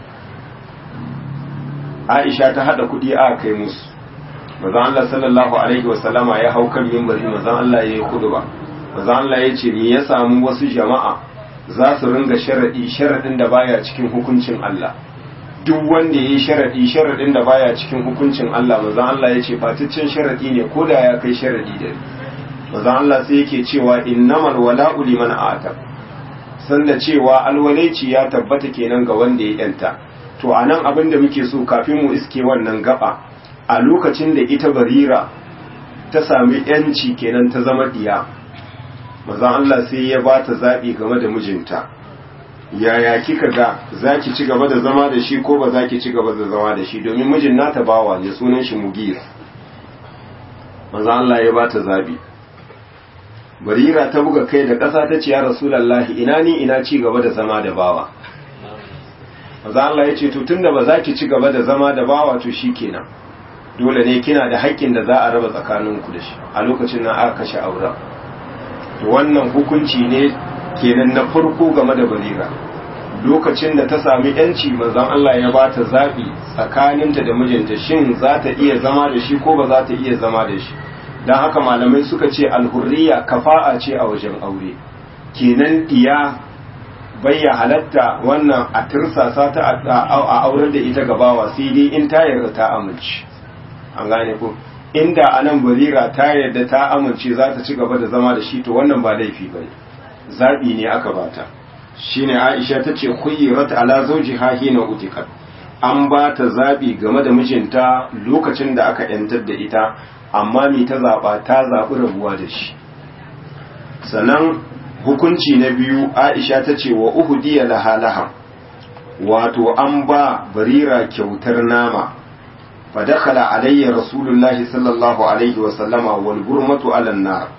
Aisha ta hada kudi a kai musu maza Allah sallallahu alaihi wasallama ya hau kan mimbari maza Allah ya yi ba maza Allah ya ce me ya samu wasu jama'a za su ringa sharadi sharadin da baya cikin hukuncin Allah duk wanda ya yi sharaɗi sharaɗin da baya cikin hukuncin Allah mazan Allah ya ce faticcen sharaɗi ne ko da ya kai sharaɗi da mazan Allah sai yake cewa innamal wala'u liman ata sanda cewa alwalaici ya tabbata kenan ga wanda ya yanta to anan abin da muke so kafin mu iske wannan gaba a lokacin da ita barira ta sami yanci kenan ta zama diya mazan Allah sai ya ba ta zaɓi game da mijinta yaya kika ga za ki ci gaba da zama da shi ko ba za ki ci gaba da zama da shi domin mijin nata bawa ne sunan shi mugir maza Allah ya bata zabi barira ta buga kai da ƙasa ta ce ya rasulallahi ina ni ina ci gaba da zama da bawa maza Allah ya ce to tunda ba za ki ci gaba da zama da bawa to shi kenan dole ne kina da haƙƙin da za a raba tsakaninku da shi a lokacin nan aka kashe auren to wannan hukunci ne kenan na farko game da barira lokacin da ta sami yanci manzon Allah ya ba ta zaɓi tsakaninta da mijinta shin za ta iya zama da shi ko ba za ta iya zama da shi don haka malamai suka ce alhurriya kafa'a ce a wajen aure kenan diya bayya halatta wannan a tirsasa ta a aurar da ita gabawa sai dai in ta yarda ta amince an gane ko inda anan barira ta yarda ta amince za ta ci gaba da zama da shi to wannan ba laifi bane zaɓi ne aka bata shine Aisha ta ce khuyrat ala zawjiha hina utiqat an ba ta zaɓi game da mijinta lokacin da aka yantar da ita amma me ta zaɓa ta zaɓi rabuwa da shi sannan hukunci na biyu Aisha ta ce wa uhdiya laha laha wato an ba barira kyautar nama fadakhala alayya rasulullahi sallallahu alaihi wa sallama wal gurmatu ala nar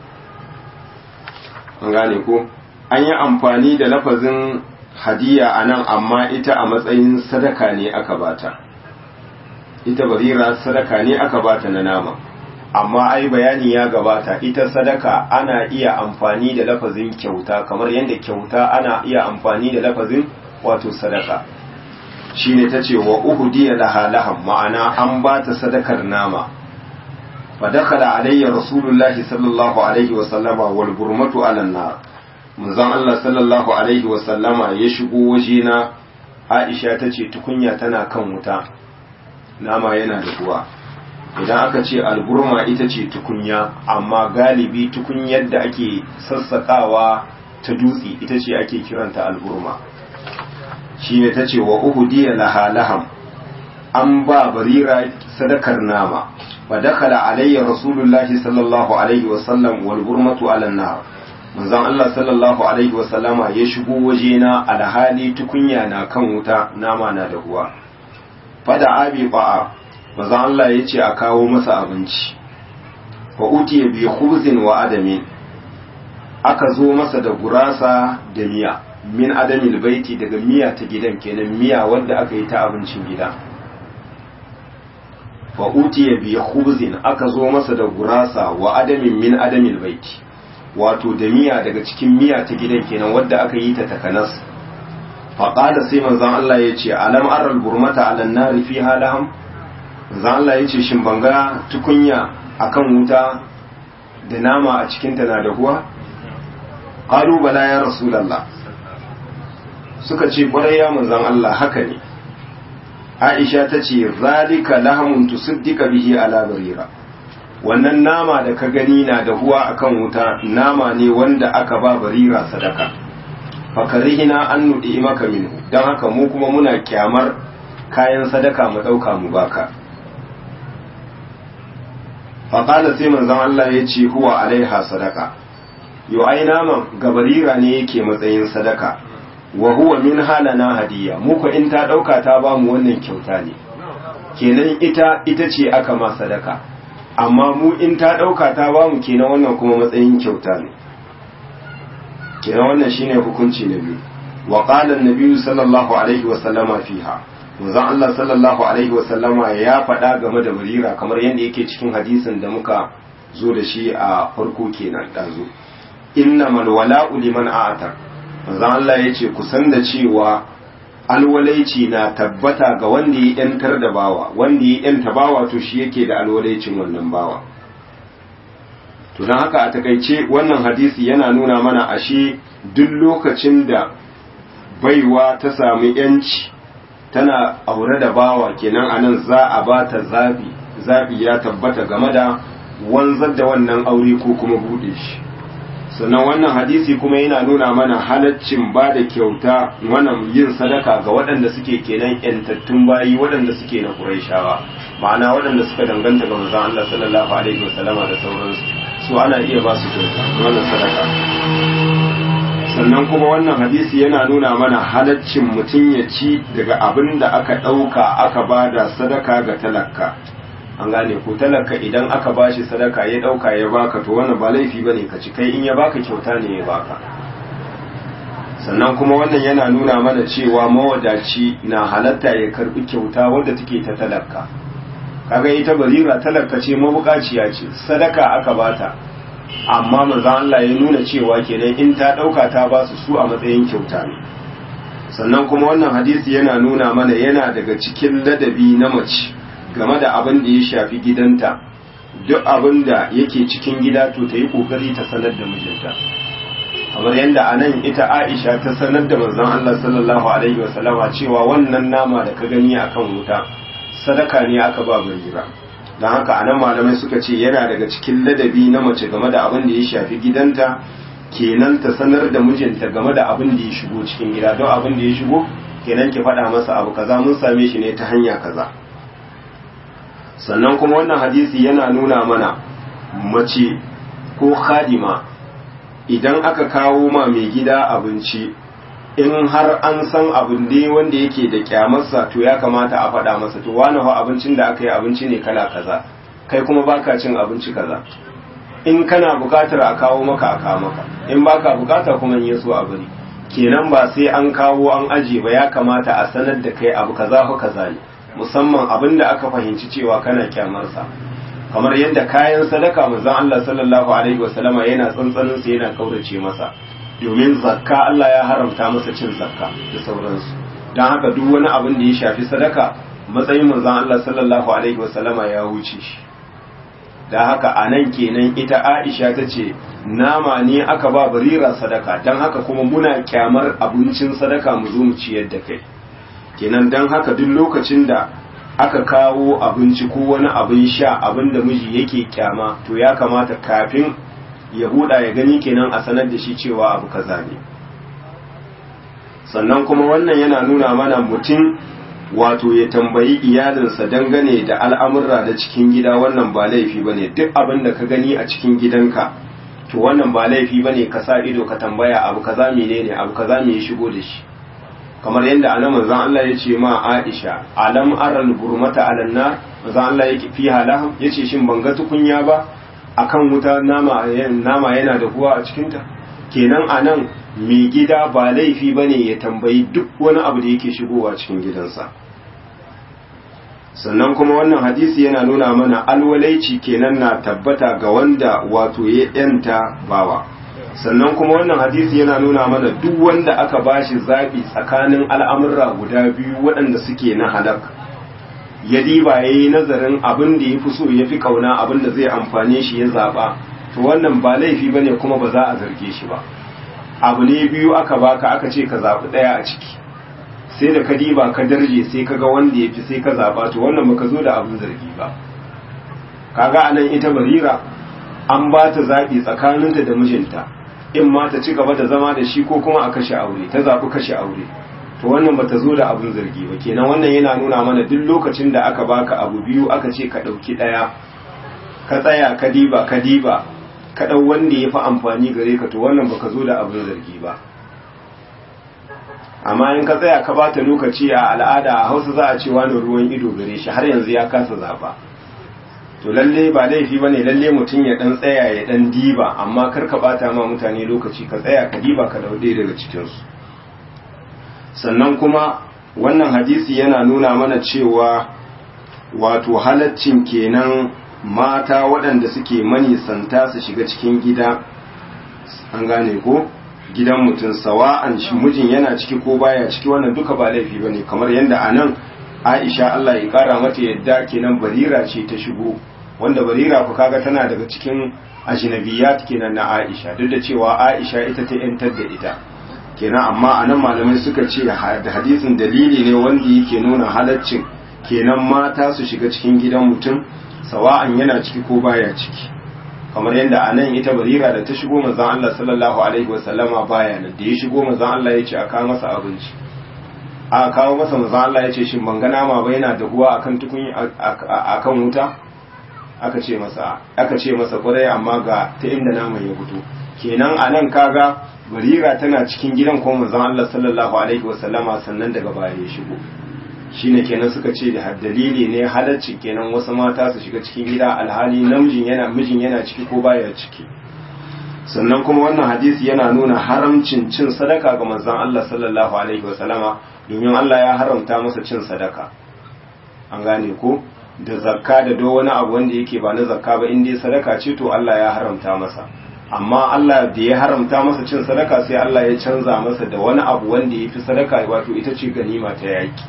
an gane ko an yi amfani da lafazin hadiya a nan amma ita a matsayin sadaka ne aka bata ita barira sadaka ne aka bata na nama amma ai bayani ya gabata ita sadaka ana iya amfani da lafazin kyauta kamar yadda kyauta ana iya amfani da lafazin wato sadaka shine ta ce wa uhudiya laha laham ma'ana an bata sadakar nama فدخل علي رسول الله صلى الله عليه وسلم والبرمة على النار manzon Allah sallallahu alaihi wasallama ya shigo wajena Aisha ta ce tukunya tana kan wuta nama yana da ruwa idan aka ce alburma ita ce tukunya amma galibi tukunyar da ake sassakawa ta dutse ita ce ake kiranta alburma shi ne ta ce wa uhudiya laha laham an ba barira sadakar nama fa dakala alayya rasulullahi sallallahu alaihi wa sallam wal burmatu ala nar manzon Allah sallallahu alaihi wa sallama ya shigo wajena alhali tukunya na kan wuta nama na da ruwa fada abi ba'a manzon Allah ya ce a kawo masa abinci fa utiya bi khubzin wa adami aka zo masa da gurasa da miya min adamil baiti daga miya ta gidan kenan miya wanda aka yi ta abincin gida fa utiya bi khubzin aka zo masa da gurasa wa adamin min adamil baiti wato da miya daga cikin miya ta gidan kenan wadda aka yi ta takanas fa qala sai manzon Allah ya ce alam aral burmata ala nari fi halaham manzon Allah ya ce shin banga tukunya akan wuta da nama a cikin ta na da huwa qalu bala ya rasulullah suka ce kwarai ya manzon Allah haka ne Aisha ta ce zalika lahamun tusaddika bihi ala barira wannan nama da ka gani na da huwa akan wuta nama ne wanda aka ba barira sadaka fakarihina an nudi maka minhu dan haka mu kuma muna kyamar kayan sadaka mu dauka mu baka faƙala sai manzon Allah ya ce huwa alaiha sadaka yo ai naman ga barira ne yake matsayin sadaka wa huwa min halana hadiya mu ko in ta dauka ta ba mu wannan kyauta ne kenan ita ita ce aka ma sadaka amma mu in ta dauka ta ba mu kenan wannan kuma matsayin kyauta ne kenan wannan shine hukunci na biyu wa qala an sallallahu alaihi wa sallama fiha manzon Allah sallallahu alaihi wa sallama ya faɗa game da barira kamar yadda yake cikin hadisin da muka zo da shi a farko kenan dazu innamal wala'u liman a'tar manzon Allah ya ce kusan da cewa alwalaici na tabbata ga wanda ya yantar da bawa wanda ya yanta bawa to shi yake da alwalaicin wannan bawa to don haka a takaice wannan hadisi yana nuna mana ashe duk lokacin da baiwa ta sami yanci tana aure da bawa kenan anan za a ba ta zabi zabi ya tabbata game da wanzar da wannan aure ko kuma bude shi sannan wannan hadisi kuma yana nuna mana halaccin ba da kyauta wannan yin sadaka ga waɗanda suke kenan yantattun bayi waɗanda suke na Qurayshawa ma'ana waɗanda suka danganta ga manzon Allah sallallahu alaihi wasallama da sauransu su ana iya ba su kyauta wannan sadaka sannan kuma wannan hadisi yana nuna mana halaccin mutum ya ci daga abin da aka ɗauka aka ba da sadaka ga talaka an gane ko talaka idan aka bashi sadaka ya dauka ya baka to wannan ba laifi bane ka ci kai in ya baka kyauta ne ya baka sannan kuma wannan yana nuna mana cewa mawadaci na halatta ya karbi kyauta wadda take ta talaka kaga ita barira talaka ce mabukaciya ce sadaka aka bata amma manzo Allah ya nuna cewa kenan in ta dauka ta ba su su a matsayin kyauta ne sannan kuma wannan hadisi yana nuna mana yana daga cikin ladabi na mace game da abin da ya shafi gidanta duk abin da yake cikin gida to ta yi kokari ta sanar da mijinta kamar yadda a nan ita aisha ta sanar da manzon Allah sallallahu alaihi wasallama cewa wannan nama da ka gani akan wuta sadaka ne aka ba barira don haka a nan malamai suka ce yana daga cikin ladabi na mace game da abin da ya shafi gidanta kenan ta sanar da mijinta game da abin da ya shigo cikin gida don abin da ya shigo kenan ki faɗa masa abu kaza mun same shi ne ta hanya kaza sannan kuma wannan hadisi yana nuna mana mace ko khadima idan aka kawo ma mai gida abinci in har an san abin dai wanda yake da kyamarsa to ya kamata a faɗa masa to wani fa abincin da aka yi abinci ne kala kaza kai kuma baka cin abinci kaza in kana bukatar a kawo maka a kawo maka in baka bukata kuma in yaso a bari kenan ba sai an kawo an aje ba ya kamata a sanar da kai abu kaza fa kaza ne musamman abin da aka fahimci cewa kana kyamarsa kamar yadda kayan sadaka manzon Allah sallallahu alaihi wasallama yana tsantsanin sa yana kaurace masa domin zakka Allah ya haramta masa cin zakka da sauransu dan haka duk wani abin da ya shafi sadaka matsayin manzon Allah sallallahu alaihi wasallama ya wuce shi da haka anan kenan ita Aisha ta ce nama ne aka ba barira sadaka dan haka kuma muna kyamar abincin sadaka mu zo mu ciyar da kai kenan don haka duk lokacin da aka kawo abinci ko wani abin sha abin da miji yake kyama to ya kamata kafin ya buɗa ya gani kenan a sanar da shi cewa abu kaza ne sannan kuma wannan yana nuna mana mutum wato ya tambayi iyalinsa dangane da al'amurra da cikin gida wannan ba laifi bane duk abin da ka gani a cikin gidanka to wannan ba laifi bane ka sa ido ka tambaya abu kaza menene abu kaza me ya shigo da shi kamar yadda anan manzon Allah ya ce ma Aisha alam aral burmata alan nar manzon Allah yake fi halah yace shin ban ga tukunya ba akan wuta nama nama yana da kuwa a cikin ta kenan anan mai gida ba laifi bane ya tambayi duk wani abu da yake shigowa cikin gidansa sannan kuma wannan hadisi yana nuna mana alwalaici kenan na tabbata ga wanda wato ya yanta bawa sannan kuma wannan hadisi yana nuna mana duk wanda aka bashi zaɓi tsakanin al'amurra guda biyu waɗanda suke na halak ya diba ya yi nazarin abin da ya fi so ya fi ƙauna abin da zai amfane shi ya zaɓa to wannan ba laifi ba ne kuma ba za a zarge shi ba abu ne biyu aka baka aka ce ka zaɓi ɗaya a ciki sai da ka diba ka darje sai ka ga wanda ya fi sai ka zaɓa to wannan baka zo da abin zargi ba kaga anan ita barira an ba ta zaɓi tsakaninta da mijinta in ma ta ci gaba da zama da shi ko kuma a kashe aure ta zaɓi kashe aure to wannan bata zo da abin zargi ba kenan wannan yana nuna mana duk lokacin da aka baka abu biyu aka ce ka ɗauki ɗaya ka tsaya ka diba ka diba ka ɗau wanda ya fi amfani gare ka to wannan baka zo da abin zargi ba amma in ka tsaya ka bata lokaci a al'ada a hausa za a ce wani ruwan ido gare shi har yanzu ya kasa zaɓa to lalle ba laifi ba ne lalle mutum ya dan tsaya ya dan diba amma kar ka bata ma mutane lokaci ka tsaya ka diba ka daude daga cikinsu sannan kuma wannan hadisi yana nuna mana cewa wato halaccin kenan mata waɗanda suke manisanta su shiga cikin gida an gane ko gidan mutum sawa'an shi mijin yana ciki ko baya ciki wannan duka ba laifi bane kamar yadda anan Aisha Allah ya kara mata yadda kenan barira ce ta shigo wanda barira ku kaga tana daga cikin ajnabiyat kenan na Aisha duk da cewa Aisha ita ta yantar da ita kenan amma anan malamai suka ce da hadisin dalili ne wanda yake nuna halaccin kenan mata su shiga cikin gidan mutum sawa'an yana ciki ko baya ciki kamar yadda anan ita barira da ta shigo manzon Allah sallallahu alaihi wasallama baya nan da ya shigo manzon Allah ya ce a kawo masa abinci a kawo masa manzon Allah ya ce shin ban ga nama ba yana dahuwa akan tukun akan wuta aka ce masa aka ce masa kwarai amma ga ta inda naman ya fito kenan anan kaga barira tana cikin gidan ko manzon Allah sallallahu alaihi wasallama sannan daga baya ya shigo shine kenan suka ce da dalili ne halacci kenan wasu mata su shiga cikin gida alhali namijin yana mijin yana ciki ko baya ciki sannan kuma wannan hadisi yana nuna haramcin cin sadaka ga manzon Allah sallallahu alaihi wasallama domin Allah ya haramta masa cin sadaka an gane ko da zakka da do wani abu wanda yake ba na zakka ba in dai sadaka ce to Allah ya haramta masa amma Allah da ya haramta masa cin sadaka sai Allah ya canza masa da wani abu wanda ya fi sadaka wato ita ce ganima ta yaki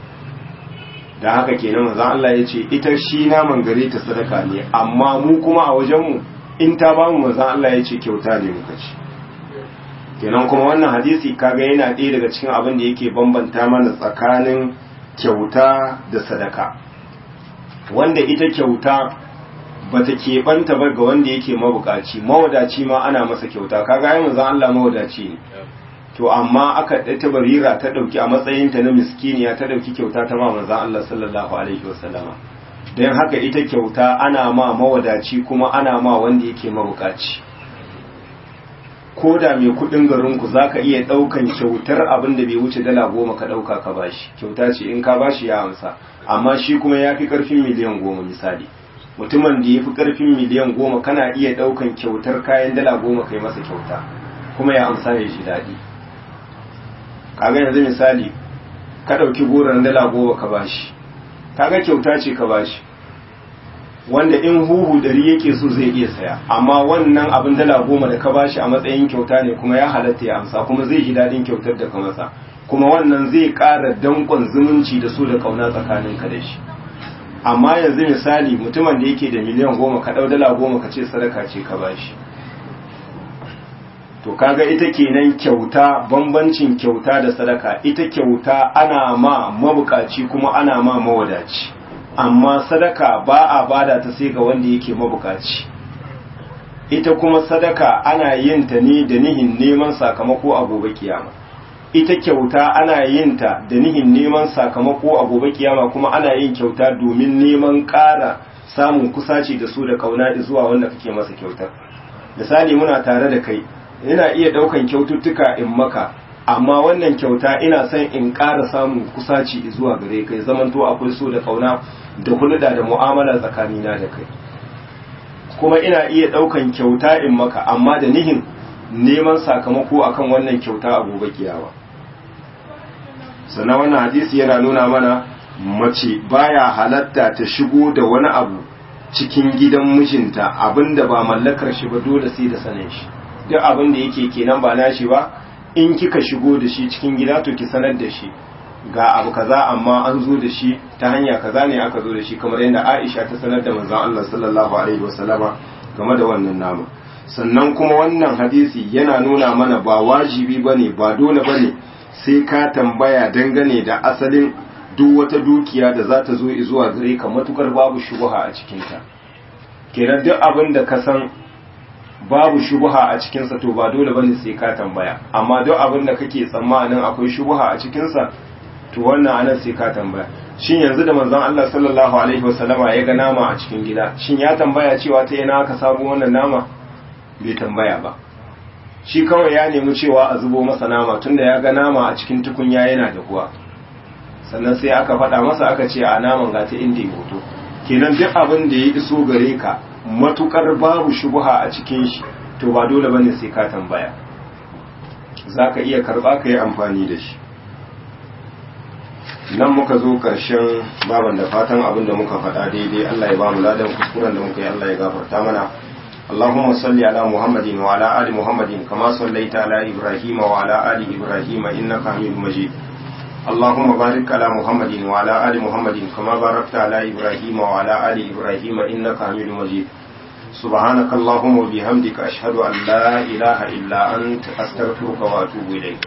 da haka kenan manzon Allah ya ce ita shi naman gare ta sadaka ne amma mu kuma a wajenmu in ta bamu manzon Allah ya ce kyauta ne muka ci kenan kuma wannan hadisi kaga yana ɗaya daga cikin abin da yake bambanta mana tsakanin kyauta da sadaka wanda ita kyauta bata keɓanta ba ga wanda yake mabukaci mawadaci ma ana masa kyauta kaga ai manzon Allah mawadaci ne to amma aka ta barira ta dauki a matsayinta na miskiniya ta dauki kyauta ta ma manzon Allah sallallahu alaihi wasallama don haka ita kyauta ana ma mawadaci kuma ana ma wanda yake mabukaci ko da mai kudin garinku za ka iya daukan kyautar abin da bai wuce dala goma ka dauka ka bashi kyauta ce in ka bashi ya amsa amma shi kuma ya fi karfin miliyan goma misali mutumin da ya fi karfin miliyan goma kana iya daukan kyautar kayan dala goma kai masa kyauta kuma ya amsa ya ji daɗi kaga yanzu misali ka ɗauki goron dala goma ka bashi kaga kyauta ce ka bashi wanda in huhu dari yake so zai iya saya amma wannan abin dala goma da ka bashi a matsayin kyauta ne kuma ya halatta ya amsa kuma zai ji daɗin kyautar da ka masa kuma wannan zai ƙara danƙon zumunci da so da ƙauna tsakanin ka da shi amma yanzu misali mutumin da yake da miliyan goma ka ɗau dala goma ka ce sadaka ce ka bashi to kaga ita kenan kyauta bambancin kyauta da sadaka ita kyauta ana ma mabukaci kuma ana ma mawadaci amma sadaka ba a bada ta sai ga wanda yake mabukaci ita kuma sadaka ana yin ta ne da nihin neman sakamako a gobe kiyama ita kyauta ana yin ta da nihin neman sakamako a gobe kiyama kuma ana yin kyauta domin neman ƙara samun kusaci da su da kauna zuwa wanda kake masa kyautar misali muna tare da kai ina iya daukan kyaututtuka in maka amma wannan kyauta ina son in ƙara samun kusaci zuwa gare kai zamanto akwai so da kauna da hulɗa da mu'amala tsakanina da kai kuma ina iya daukan kyauta in maka amma da nihin neman sakamako akan wannan kyauta a gobe kiyama sannan wannan hadisi yana nuna mana mace baya halatta ta shigo da wani abu cikin gidan mijinta abinda ba mallakar shi ba dole sai da sanin shi duk abin da yake kenan ba nashi ba in kika shigo da shi cikin gida to ki sanar da shi ga abu kaza amma an zo da shi ta hanya kaza ne aka zo da shi kamar yadda Aisha ta sanar da manzon Allah sallallahu alaihi wasallama game da wannan nama sannan kuma wannan hadisi yana nuna mana ba wajibi bane ba dole bane sai ka tambaya dangane da asalin duk wata dukiya da za ta zo zuwa gare ka matukar babu shubuha a cikinta kenan duk abin da ka san babu shubuha a cikinsa to ba dole bane sai ka tambaya amma duk abin da kake tsammanin akwai shubuha a cikinsa to wannan anan sai ka tambaya shin yanzu da manzon Allah sallallahu alaihi wasallama ya ga nama a cikin gida shin ya tambaya cewa ta ina aka samu wannan nama bai tambaya ba shi kawai ya nemi cewa a zubo masa nama tunda ya ga nama a cikin tukunya yana da kuwa sannan sai aka faɗa masa aka ce a naman ga ta inda ya hoto kenan duk abin da ya iso gare ka matukar babu shubuha a cikin shi to ba dole bane sai ka tambaya zaka iya karba ka yi amfani da shi nan muka zo ƙarshen baban da fatan abin da muka faɗa daidai Allah ya ba mu ladan kuskuren da muka yi Allah ya gafarta mana اللهم صل على محمد وعلى آل محمد كما صليت على إبراهيم وعلى آل إبراهيم إنك حميد مجيد اللهم بارك على محمد وعلى آل محمد كما باركت على إبراهيم وعلى آل إبراهيم إنك حميد مجيد سبحانك اللهم وبحمدك أشهد أن لا إله إلا أنت أستغفرك وأتوب إليك